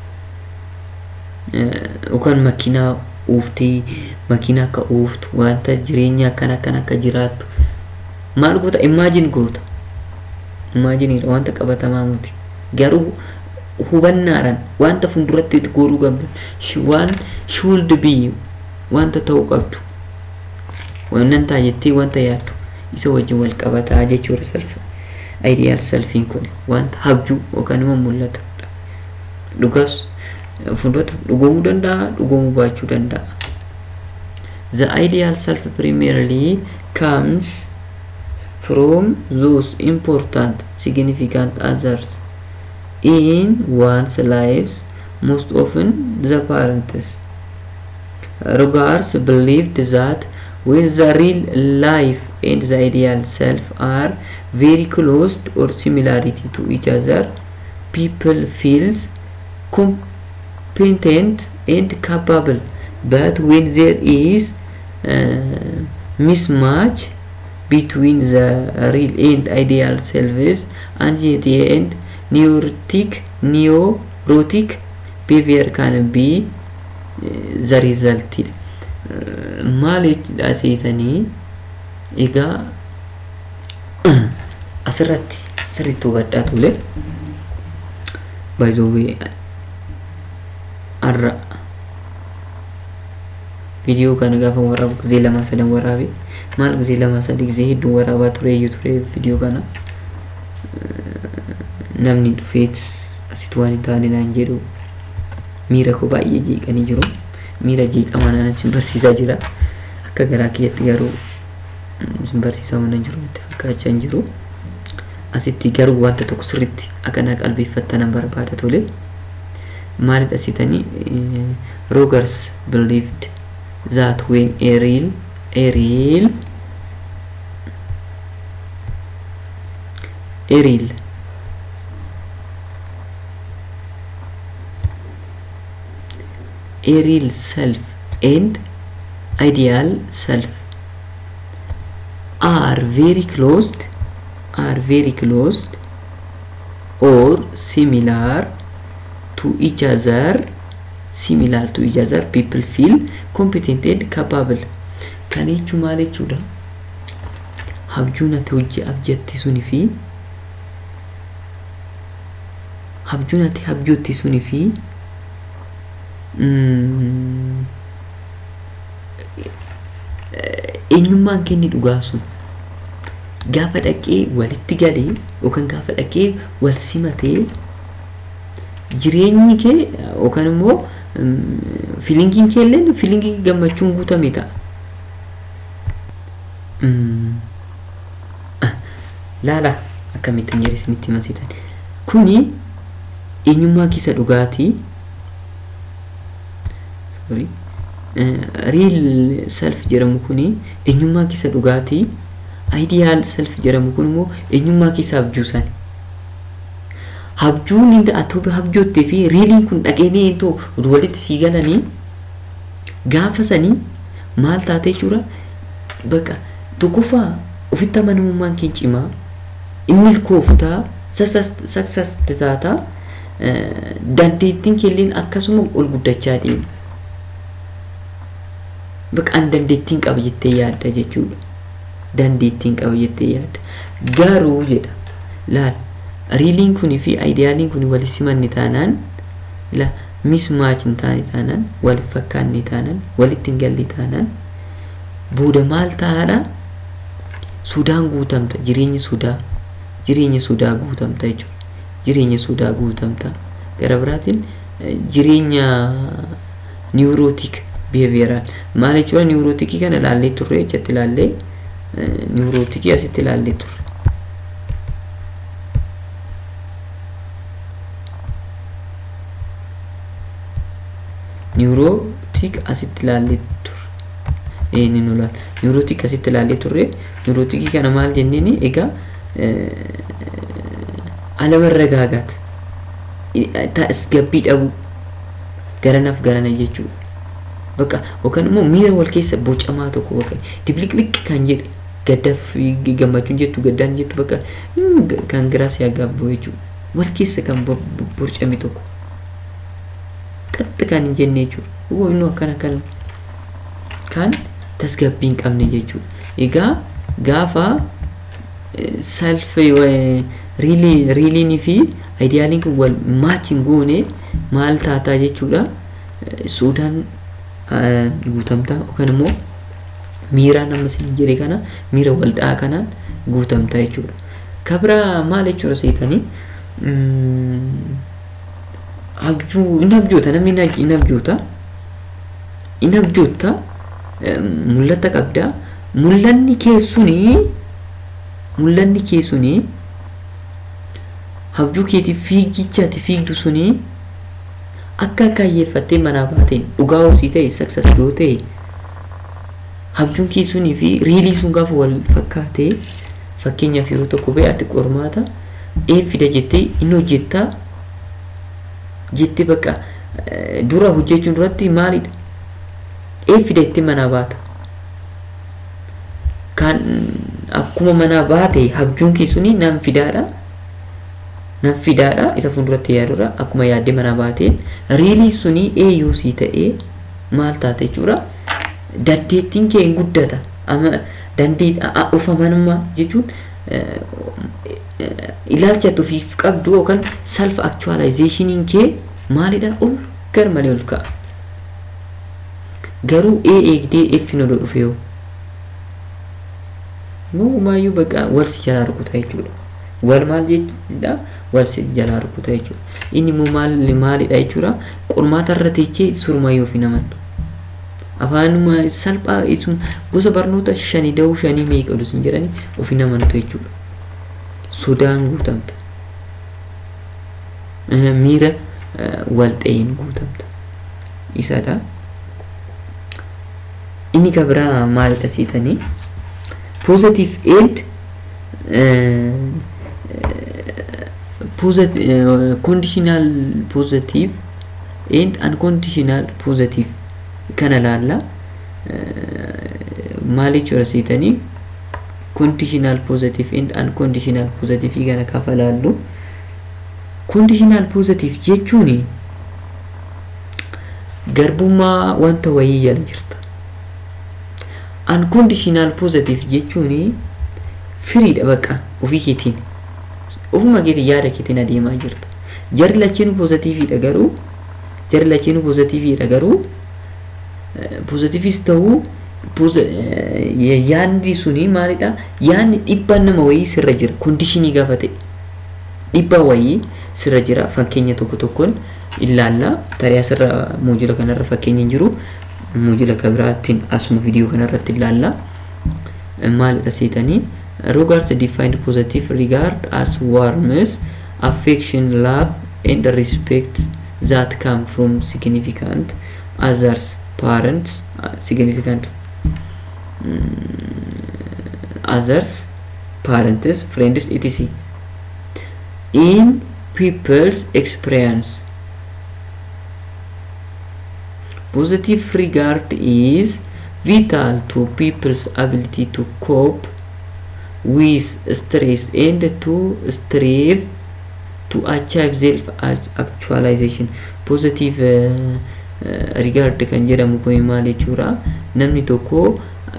yookaan makiinaa uuftee makiinaa akka uuftu wanta jireenya akkana akkana akka jiraattu maal goota imaajin goota imaajiniidha wanta qabatamaa muti garuu hubannaadhaan wanta fuulduratti godhuu qabdu waan should be wanta ta'uu qabdu wannan ta'a jettee wanta yaaddu isa wajjin wal qabataa jechuudha self ideal selfiin kun wanta habjuu yookaan immoo mul'ata dhugas fuulduratti dhugoomuu danda'a dhugoomuu baachuu danda'a. The ideal self primarily comes from those important significant others in one's lives, most often the parents. Rogers believed that when the real life and the ideal self are very close or similarity to each other, people feels competent and capable. But when there is uh, mismatch between the real and ideal selves, anxiety and neurotic neurotic behavior can be uh, the result. maal jechuudha seetanii egaa asirratti sirriitti hubadhaa tole baay'ee har'a viidiyoo kana gaafa waraabu gizee lama sadan waraabe maal gizee lama sadi gizee hedduu waraabaa ture iyyuu ture viidiyoo kana namni dhufeet asitti waan hin taane naan jedhu miira koo baay'ee jeeqanii jiru miira jeeqamaa naan sin barsiisaa jira akka garaa kiyyatti garuu sin barsiisaa waan jiru itti fakkaachaa hin jiru asitti garuu wanta tokko sirritti akka na qalbeeffattanan barbaada tole maalidha sitanii rogers believed that when a real a real a real a real self and ideal self are very close are very close or similar to each other similar to each other people feel competent and capable kan jechuun maal jechuudha habjuun ati hojii abjatti suni fi habjuun ati habjootti suni fi eenyummaan kenni dhugaa sun gaafa dhaqee walitti galee yookaan gaafa dhaqee wal simatee jireenyi kee yookaan immoo filingiin kee illee filingii gammachuun guutame ta'a. Laala akkamittiin jedhe isinitti himasitan. Kuni eenyummaa keessa dhugaatii sorry riil self jedhamu kuni eenyummaa keessa dhugaatii aidiyaal self jedhamu kun immoo eenyummaa keessa abjuusan. Habjuun inni ati habjoottee fi riiliin kun dhaqeenii too walitti sii galanii gaafa sanii maal taatee jechuudha bakka tokkoffaa ofitti amanamummaan kee cimaa inni kooftaa sassasti taataa dandeettiin keelleen akkasuma ol guddachaa deema. Bakka an dandeettiin qaba jettee yaadda jechuudha. Dandeettiin qaba jettee yaadda. Garuu jedha laal riiliin kunii fi aayidiyaaliin kun wal simanni taanaan la mismaach hin taane taanaan wal fakkaanne taanaan walitti hin galle taanaan booda maal ta'aadha sudaan guutamta jireenyi sudaa jireenya sudaa guutamta jechuudha jireenya sudaa guutamta gara biraatiin jireenya niwurootik biheeviyeraal maal jechuudha niwurootikii kana ilaallee turre jechatti ilaallee niwurootikii asitti ilaallee turre. niwurootik asitti ilaallee turre. Ee ni nu laal. Niwurootik asitti ilaallee turre. Niwurootikii kana maal jenneeni egaa alamarragaagaat tasgabbii dhabuu garanaaf garana jechuudha. Bakka yookaan immoo miira wal keessa bocamaa tokko bakka dibliqliq kan jedhe gaddaaf gammachuun jettu gaddaan jettu bakka kan giraas yaagaabbu jechuudha. Wal keessa kan borcame tokko. qaxxa kan hin jenne jechuudha. Inni akkana kan kan tasgabbii hin qabne jechuudha. Egaa gaafa self riiliinii fi aayidiyaaliin kun wal maachiin goone maal taataa jechuudha. Suudaan guutamtaa yookaan immoo miiraan amma isin jedhe kana miira waldhaa kanaan guutamtaa jechuudha. Kabira maal jechuudha seetanii abjuu inni abjoota namni inni abjoota inni abjoota mul'ata qabdaa mul'anni keessunii mul'anni keessunii abjuu keetiif fiigichaati fiigdu sunii akka kaayyeeffattee manaa baateen dhugaa hoosii ta'e saksas yoo ta'e abjuun keessunii fi riilii sun gaafa wal fakkaatee fakkeenyaaf yeroo tokko ba'e ati qormaata een fida jettee inni hojjettaa jettee bakka dura hojjechuun duratti maalidha? Een fida jettee manaa baata. Kan akkuma manaa baate abjuun kee suni nan fidaadha. Nan fidaadha isa fuulduratti yaadurra akkuma yaaddee manaa baateen riilii suni eeyyuu sii ta'ee maal taate jechuudha. Dandeettiin kee hin guddata. Amma dandee dhufamanummaa jechuun ilaalcha ofiif qabdu yookaan self actualizationin kee maalidha ol gar malee ol ka'a. Garuu ee eegdee effin ol dhufe yoo. Moogummaayyuu bakka wal si jalaa rukuta jechuudha. Wal maal jechuudha wal si jalaa rukuta jechuudha. Inni immoo maal maalidha jechuudha qormaata irra teechee surmayyuu fi namantu. Afaanuma salphaa gosa barnoota shanii da'uu shanii meeqa dhusin jedhanii ofi namantu jechuudha. sodaan guutamta miira wal dha'iin guutamta isadha inni kabira maalidha siitanii positive and conditional positive and unconditional positive kana laalla maal jechuudha siitanii conditional positive and unconditional positive kana kafa laallu Conditional positive jechuun garbummaa wanta wayii jala jirta. Unconditional positive jechuun firiidha baqa ofii keetiin. Ofuma keetiin yaada keetiin adeemaa jirta. Jarri lachiinuu pozitiiviidha garuu jarri lachiinuu pozitiiviidha garuu pozitiivis ta'uu yaadni suni maalidha yaadni dhibbaan nama wayii sirra jira kondishinii gaafa ta'e dhibbaa wayii sirra jira fakkeenya tokko tokkoon ilaalla tarii asirra muujila kanarra fakkeenya jiru muujila kabiraattiin asuma viidiyoo kanarratti ilaalla maalidha seetanii regards defined positive regard as warmth affection love and respect that come from significant others parents uh, significant others, parents, friends, etc. In people's experience, positive regard is vital to people's ability to cope with stress and to strive to achieve self actualization. Positive uh, uh, regard kan jedhamu kun maal jechuudha namni tokko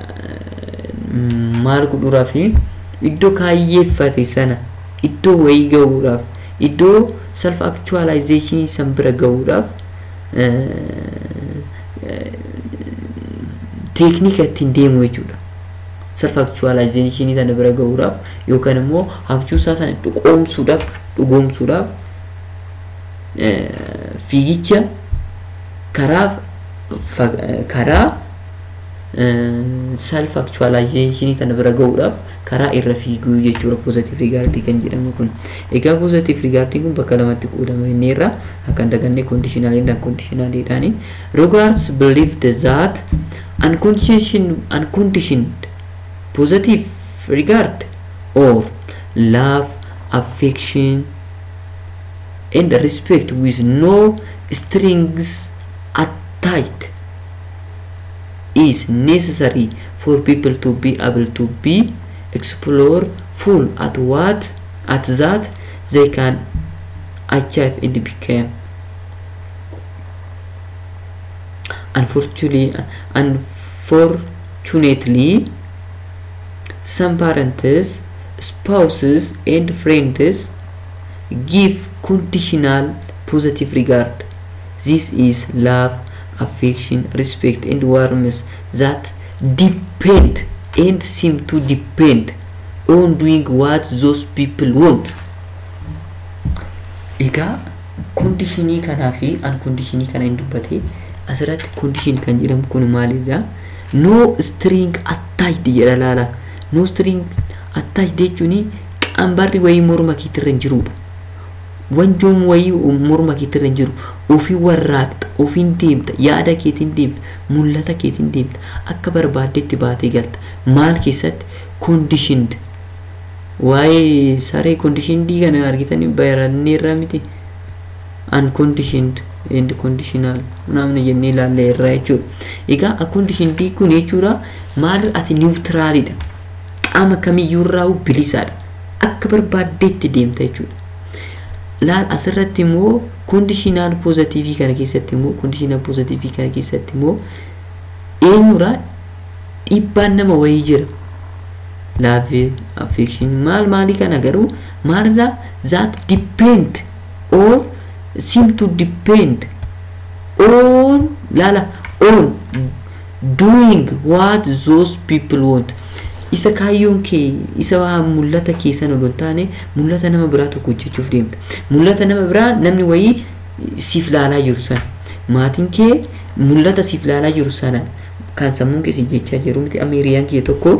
maal godhuudhaa fi iddoo kaayyeeffate sana iddoo wayii gahuudhaaf iddoo self actualization san bira gahuudhaaf teeknika ittiin deemu jechuudha. self actualization sana bira gahuudhaaf yookaan immoo habjuusaa sana dhugoomsuudhaaf dhugoomsuudhaaf fiigicha karaa karaa self actualization kana bira gahuudhaaf karaa irra fiiguu jechuudha positive regard kan jedhamu kun egaa positive regard kun bakka lamatti qoodama inni irra akka dagannee conditional and unconditional jedhani regards believed that unconditioned unconditioned positive regard or love affection and respect with no strings attached is necessary for people to be able to be explore full at what at that they can achieve and become unfortunately unfortunately some parents spouses and friends give conditional positive regard this is love affection, respect, and warmth that depend and seem to depend on doing what those people want. Egaa kondishinii kanaa fi ankondishinii kana hin dubbate asirratti kondishin kan jedhamu kun maalidha? No string attached jedha laala. No string attached jechuun qambarri wayii morma keetirra hin jirudha. wanjoon wayii morma keetirra hin jiru ofii warraaqxa ofiin deemta yaada keetiin deemta mul'ata keetiin deemta akka barbaaddetti baatee galta maal keessatti conditioned waa'ee saree conditioned kana argitanii baranneerraa miti unconditioned and conditional namni jennee ilaalla irraa jechuudha egaa unconditioned kun jechuudha maal ati niwutiraalidha qaama kamiyyuurraa bilisaadha akka barbaaddetti deemta jechuudha laal asirratti immoo kondishinaal poozitiivii kana keessatti immoo kondishinaal poozitiivii kana keessatti immoo eenyurraa dhiibbaan nama wayii jira laafi affekshin maal maalii kana garuu maalirraa that depend or seem to depend on laala on doing what those people want isa kaayyoon kee isa mul'ata keessan ol taane mul'ata nama biraa tokko hojjechuuf deemta mul'ata nama biraa namni wayii siif laalaa jiru sana maatiin kee mul'ata siif laalaa jiru sana kan sammuun kee si jechaa jiru miti ameeriyaan kee tokko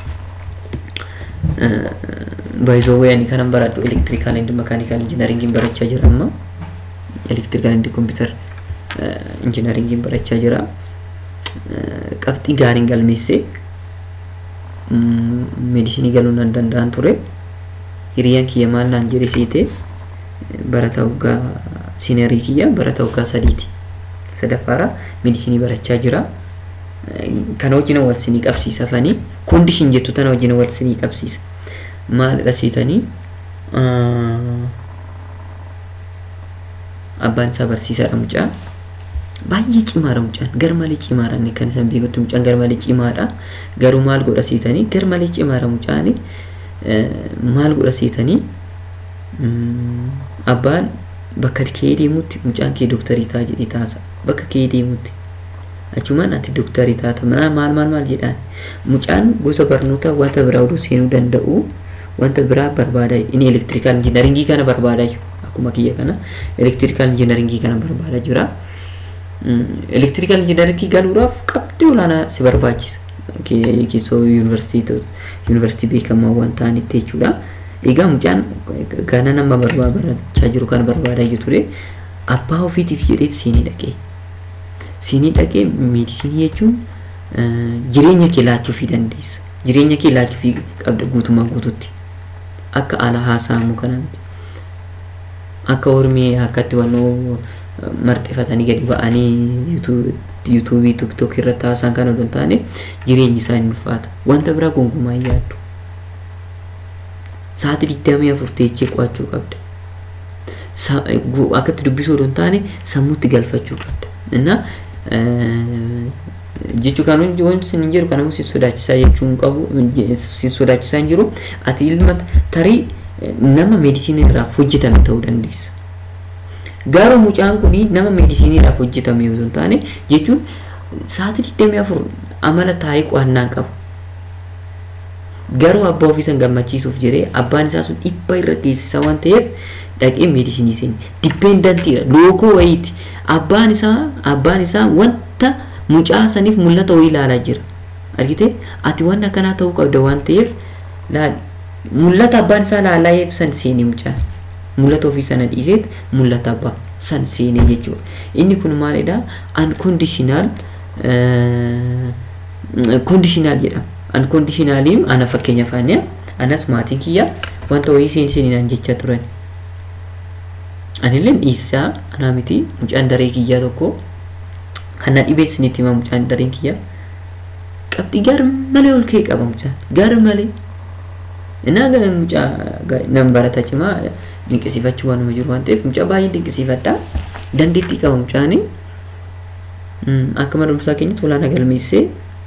baay'isoo ani kanan baradhu elektirikaal indi makaanikaal injinaringiin barachaa jira amma elektirikaal indi kompiitar injinaringiin barachaa jira qabxii gaariin galmeessee meedisinii galuu nan danda'an ture hiriyyaan kiyya maal naan jedhe siite barata waggaa siinerii kiyya barata waggaa sadiiti sadaffaara meedisinii barachaa jira kana wajjin wal sinii qabsiisa fanii koondishin jettu tana wajjin wal sinii qabsiisa maalidha siitanii abbaan isaa barsiisaadha mucaa baay'ee cimaadha mucaan gar malee cimaadha inni kan isaan beekutti mucaan gar malee cimaadha garuu maal godha siitanii gar malee cimaadha mucaan maal godha siitanii abbaan bakka kee deemutti mucaan kee dooktarii ta'a jedhee taasa bakka kee deemutti achumaan ati dooktarii taata maal maal maal jedhaan mucaan gosa barnoota wanta biraa oduu seenuu danda'u wanta biraa barbaada inni elektirikaal injinaringii kana barbaada akkuma kiyya kana elektirikaal injinaringii kana barbaada jira elektirikaal injinaringii galuudhaaf qabxii olaanaa si barbaachisa keessoo yuunivarsiitii beekamaa waan ta'anitti jechuudha egaa mucaan gana nama barbaachaa jiru kana barbaadaa ture abbaa ofiitiif jedheeti siinii dhaqee siinii dhaqee meedisinii jechuun jireenya kee laachuufii dandeessa jireenya kee laachuufii qabda guutumaa guututti akka ala haasa'amu kana miti akka hormee akkatti wannoo marxefatanii gadi ba'anii yuutuubii tiktook irratti haasa'an kana odoo hin taane jireenyi isaa hin ulfaata wanta biraa gonkumaa hin yaaddu sa'aatii digdamii afur teechee qo'achuu qabda akkatti dubbisuu odoo hin taane sammuutti galfachuu qabda እና jechuu kan wanti sin jiru kanamu si sodaachisaa jechuun qabu si sodaachisaa hin jiru ati ilma tarii nama meedisinii irraaf hojjetame ta'uu dandeessa. Garuu mucaan kun nama meedisinii irraaf hojjetame yoo hin taane jechuun sa'aatii digdamii afur amala taa'ee qo'annaa qabu. Garuu abbaa ofiisan gammachiisuuf jedhee abbaan isaa sun dhibba irra geessisaa waan ta'eef dhaqee meedisinii seeni dipendantiidha lookoo wayiiti. abbaan isaa abbaan isaa wanta mucaa saniif mul'ata wayii ilaalaa jira argite ati waan akkanaa ta'uu qabda waan ta'eef mul'ata abbaan isaa laalaa'eef san seenee mucaa mul'ata ofii sana dhiiseet mul'ata abbaa san seenee jechuudha inni kun maalidha unconditional conditional jedhama unconditionaliin ana fakkeenya faaniya anas maatiin kiyya wanta wayii seenii seeninaan jechaa turan anillee dhiisaa anaa miti mucaan daree kiyyaa tokko kan na dhibee isinitti hima mucaan dareen kiyyaa qabxii gar malee ol ka'e qaba mucaan gar malee innaa mucaa nan barata cimaa dinqisiifachuu waan nama jiru waan ta'eef mucaa baay'ee dinqisiifadha dandeettii qaba mucaani akka mana barumsaa keenyatti olaanaa galmeessee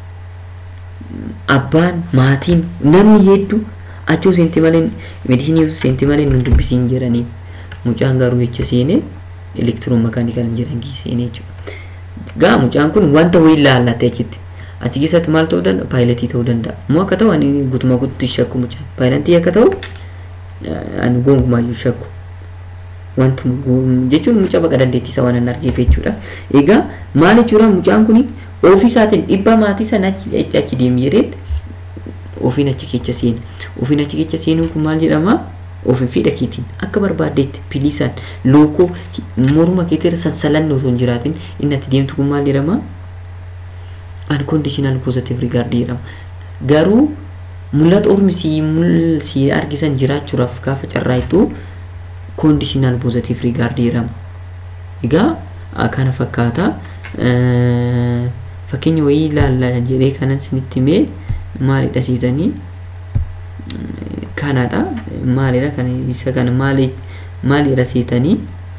abbaan maatiin namni hedduu achuu seenti malee meedisinii seenti malee nu dubbisiin jedhanii mucaan garuu jecha seenee elektiroo makaanikal injinaringii seenee jechuudha. Gaa mucaan kun wanta wayii ilaallate achitti. Achi keessatti maal ta'uu danda'a? Paayiletii ta'uu danda'a. Moo akka ta'u ani guutumaa guututti shakku mucaan. Paayiletii akka ta'u ani gonkumaayyuu shakku. Wanti jechuun mucaa baqa dandeettiisa waan hin argeef jechuudha. Egaa maal jechuudha mucaan kun ofii isaatiin dhibba maatii sana achi achi deemi jedheetti ofiin achi keessa seena. Ofiin achi keessa seenuun kun maal jedhama? ofii fi dhakiitiin akka barbaaddeetti pilisaan lookoo morma keetirra sassalanni osoo hin jiraatin inni ati deemtu kun maal jedhama? Unconditional positive regard jedhama. Garuu mul'ata ormi si argisan jiraachuudhaaf gaafa carraaytu conditional positive regard jedhama. Egaa kana fakkaata. Fakkeenya wayii ilaalla jedhee kanan isinitti himee maalidha siitanii? kanadha maalidha kan isa kana maali maalidha seetanii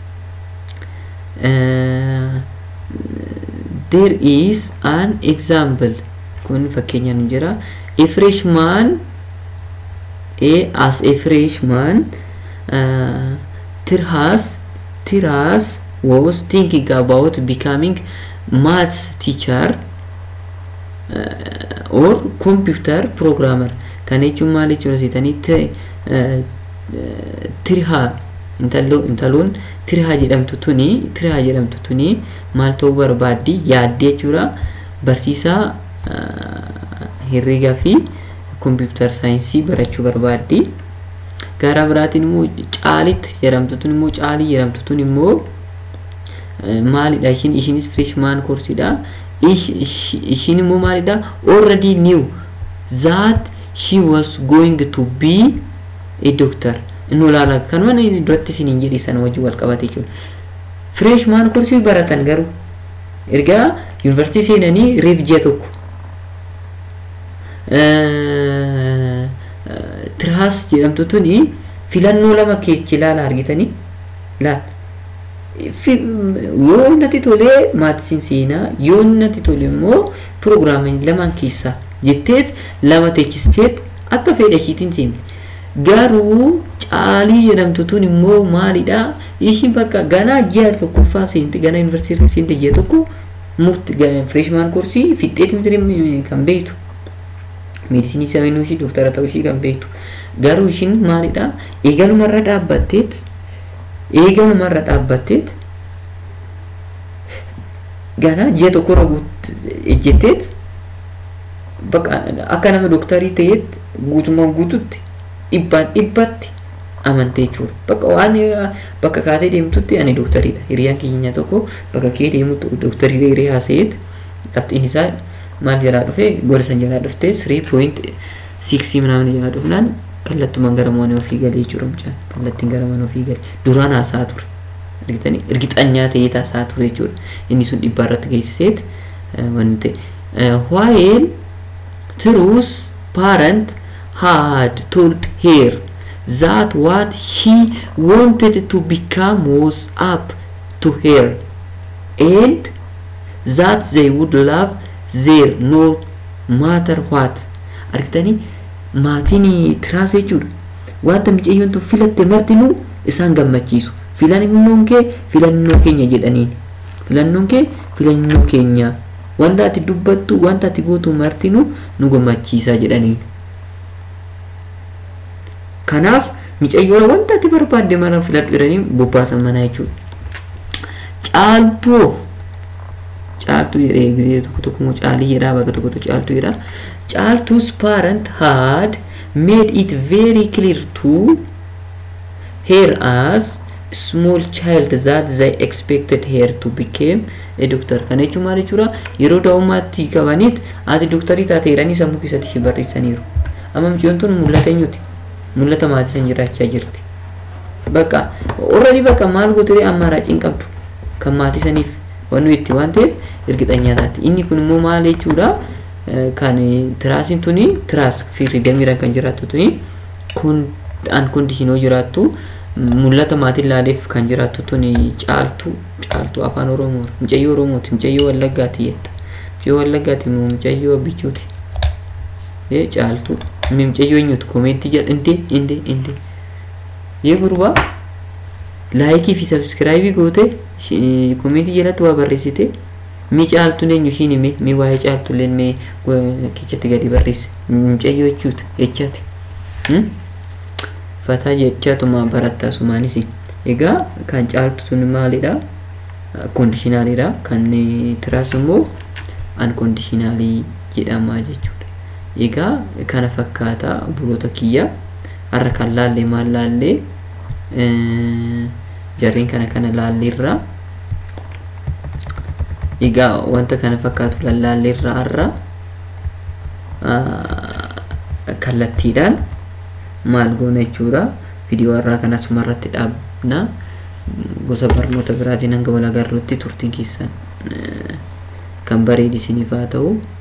there is an example kun fakkeenyaan jira a freshman a as a freshman uh, Tirhas Tirhas was thinking about becoming maths teacher uh, or computer programmer kana jechuun maal jechuudha seetanii tirihaa intaloon tirihaa jedhamtu tuni tirihaa jedhamtu tuni maal ta'uu barbaaddi yaaddee jechuudha barsiisaa herreegaa fi kompiitar saayinsii barachuu barbaaddi gara biraatiin immoo caalitti jedhamtu tun immoo caalii jedhamtu tun immoo maalidha ishiin ishiinis freshman koorsiidha ishiin immoo maalidha already knew that she was going to be a doctor inni olaanaa kanuma inni duratti isiniin jedhi sana wajjin wal qabate jechuudha. Freshman koorsii baratan garuu ergaa yuunivarsiitii seenanii reef ji'a tokko. Tiraas jedhamtu tuni filannoo lama keessa ilaala argitanii laal. yoo natti tolee maatisiin seenaa yoo natti tole immoo piroogiraamiin lamaan keessaa jetteet lama teechisteet akka fedha ishiitiin seemti. Garuu caalii jedhamtu tun immoo maalidha? Ishiin bakka ganaa ji'a tokkoffaa seenti ganaa yuunivarsiitii seenti ji'a tokko murti fireeshmaan koorsii fixxeeti miti kan beektu. Meedisinii saayinuu ishii dooktara ta'uu ishii kan beektu. Garuu ishiin maalidha? Eegalumarra dhaabbatteet eegalumarra dhaabbatteet ganaa ji'a tokkorra ejjetteet bakka akka nama dooktarii ta'eet guutummaan guututti dhibbaan dhibbatti amantee jechuudha. Bakka waan bakka kaatee deemtutti ani dooktariidha. Hiriyaan keenya tokko bakka kee deemutti dooktarii dheeree haasa'eet dhabxiin isaa maal jalaa dhufee gola san jalaa dhuftee sirii pooyint siiksii minaamin jalaa dhufnaan kallattumaan gara mana ofii galee jechuudha mucaan kallattiin gara mana ofii galee duraan haasaa ture. Argitanii ergixanyaa ta'ee haasaa ture jechuudha. Inni sun dhibbaa irratti geessiseet wanti while Truth's parent had told her that what she wanted to become was up to her and that they would love their no matter what argitanii maatiin tiraas jechuudha wanta micayyoon tun filatte martinuu isaan gammachiisu filannoon kee filannoo keenya jedhaniin filannoon kee filannoo keenya wanta ati dubbattu wanta ati gootu martinuu nu gammachiisaa jedhaniin kanaaf micayyoon wanta ati barbaadde mana filadhu jedhanii bobbaasan manaa jechuudha caaltuu caaltuu jedhee tokko tokko caalii jedhaa bakka tokko tokko caaltuu jedhaa caaltuus parent had made it very clear to her as small child that they expected her to become a doctor kana jechuun maal jechuudha yeroo daa'ummaatti qabaniit ati dooktarii taate jedhanii sammuu keessatti si barreessaniiru amma mucayyoon tun mul'ata eenyuti mul'ata maatii san jiraachaa jirti bakka orradi bakka maal gootee ammaaraaciin qabdu kan maatii saniif wannu itti waan ta'eef ergixanyaa taati inni kun immoo maal jechuudha kan tiraasiin tuni tiraas firidamiidhaan kan jiraattu tuni kun an kondishinoo jiraattu mul'ata maatiin laaleef kan jiraattu tuni caaltu caaltu afaan oromoo mucayyoo oromooti mucayyoo wallaggaati jetta mucayyoo wallaggaati moo mucayyoo bichuuti ee caaltu mucayyoo eenyuti komeetti jedha inde inde inde yee gurbaa laayikii fi sabskiraayibii goote komeetii jalatti waa barreessite mi caaltu eenyu ishiin hime mi waa'ee caaltu illee mee kechatti gadi barreesse mucayyoo jechuuti jechaati fataa jechaatuma barattaa sumaanis egaa kan caaltu sun maalidha koondishinaaliidha kan tiraas immoo ankoondishinaalii jedhama jechuudha egaa kana fakkaata buloota kiyya har'a kan laallee maal laallee jarreen kana kana laalleerraa egaa wanta kana fakkaatu lallaalleerraa har'a kallattiidhaan maal goona jechuudha viidiyoo har'aa kana asuma irratti dhaabna gosa barnoota biraatiin hanga wal agarruutti turtiin keessan kan bareedisiniif haa ta'u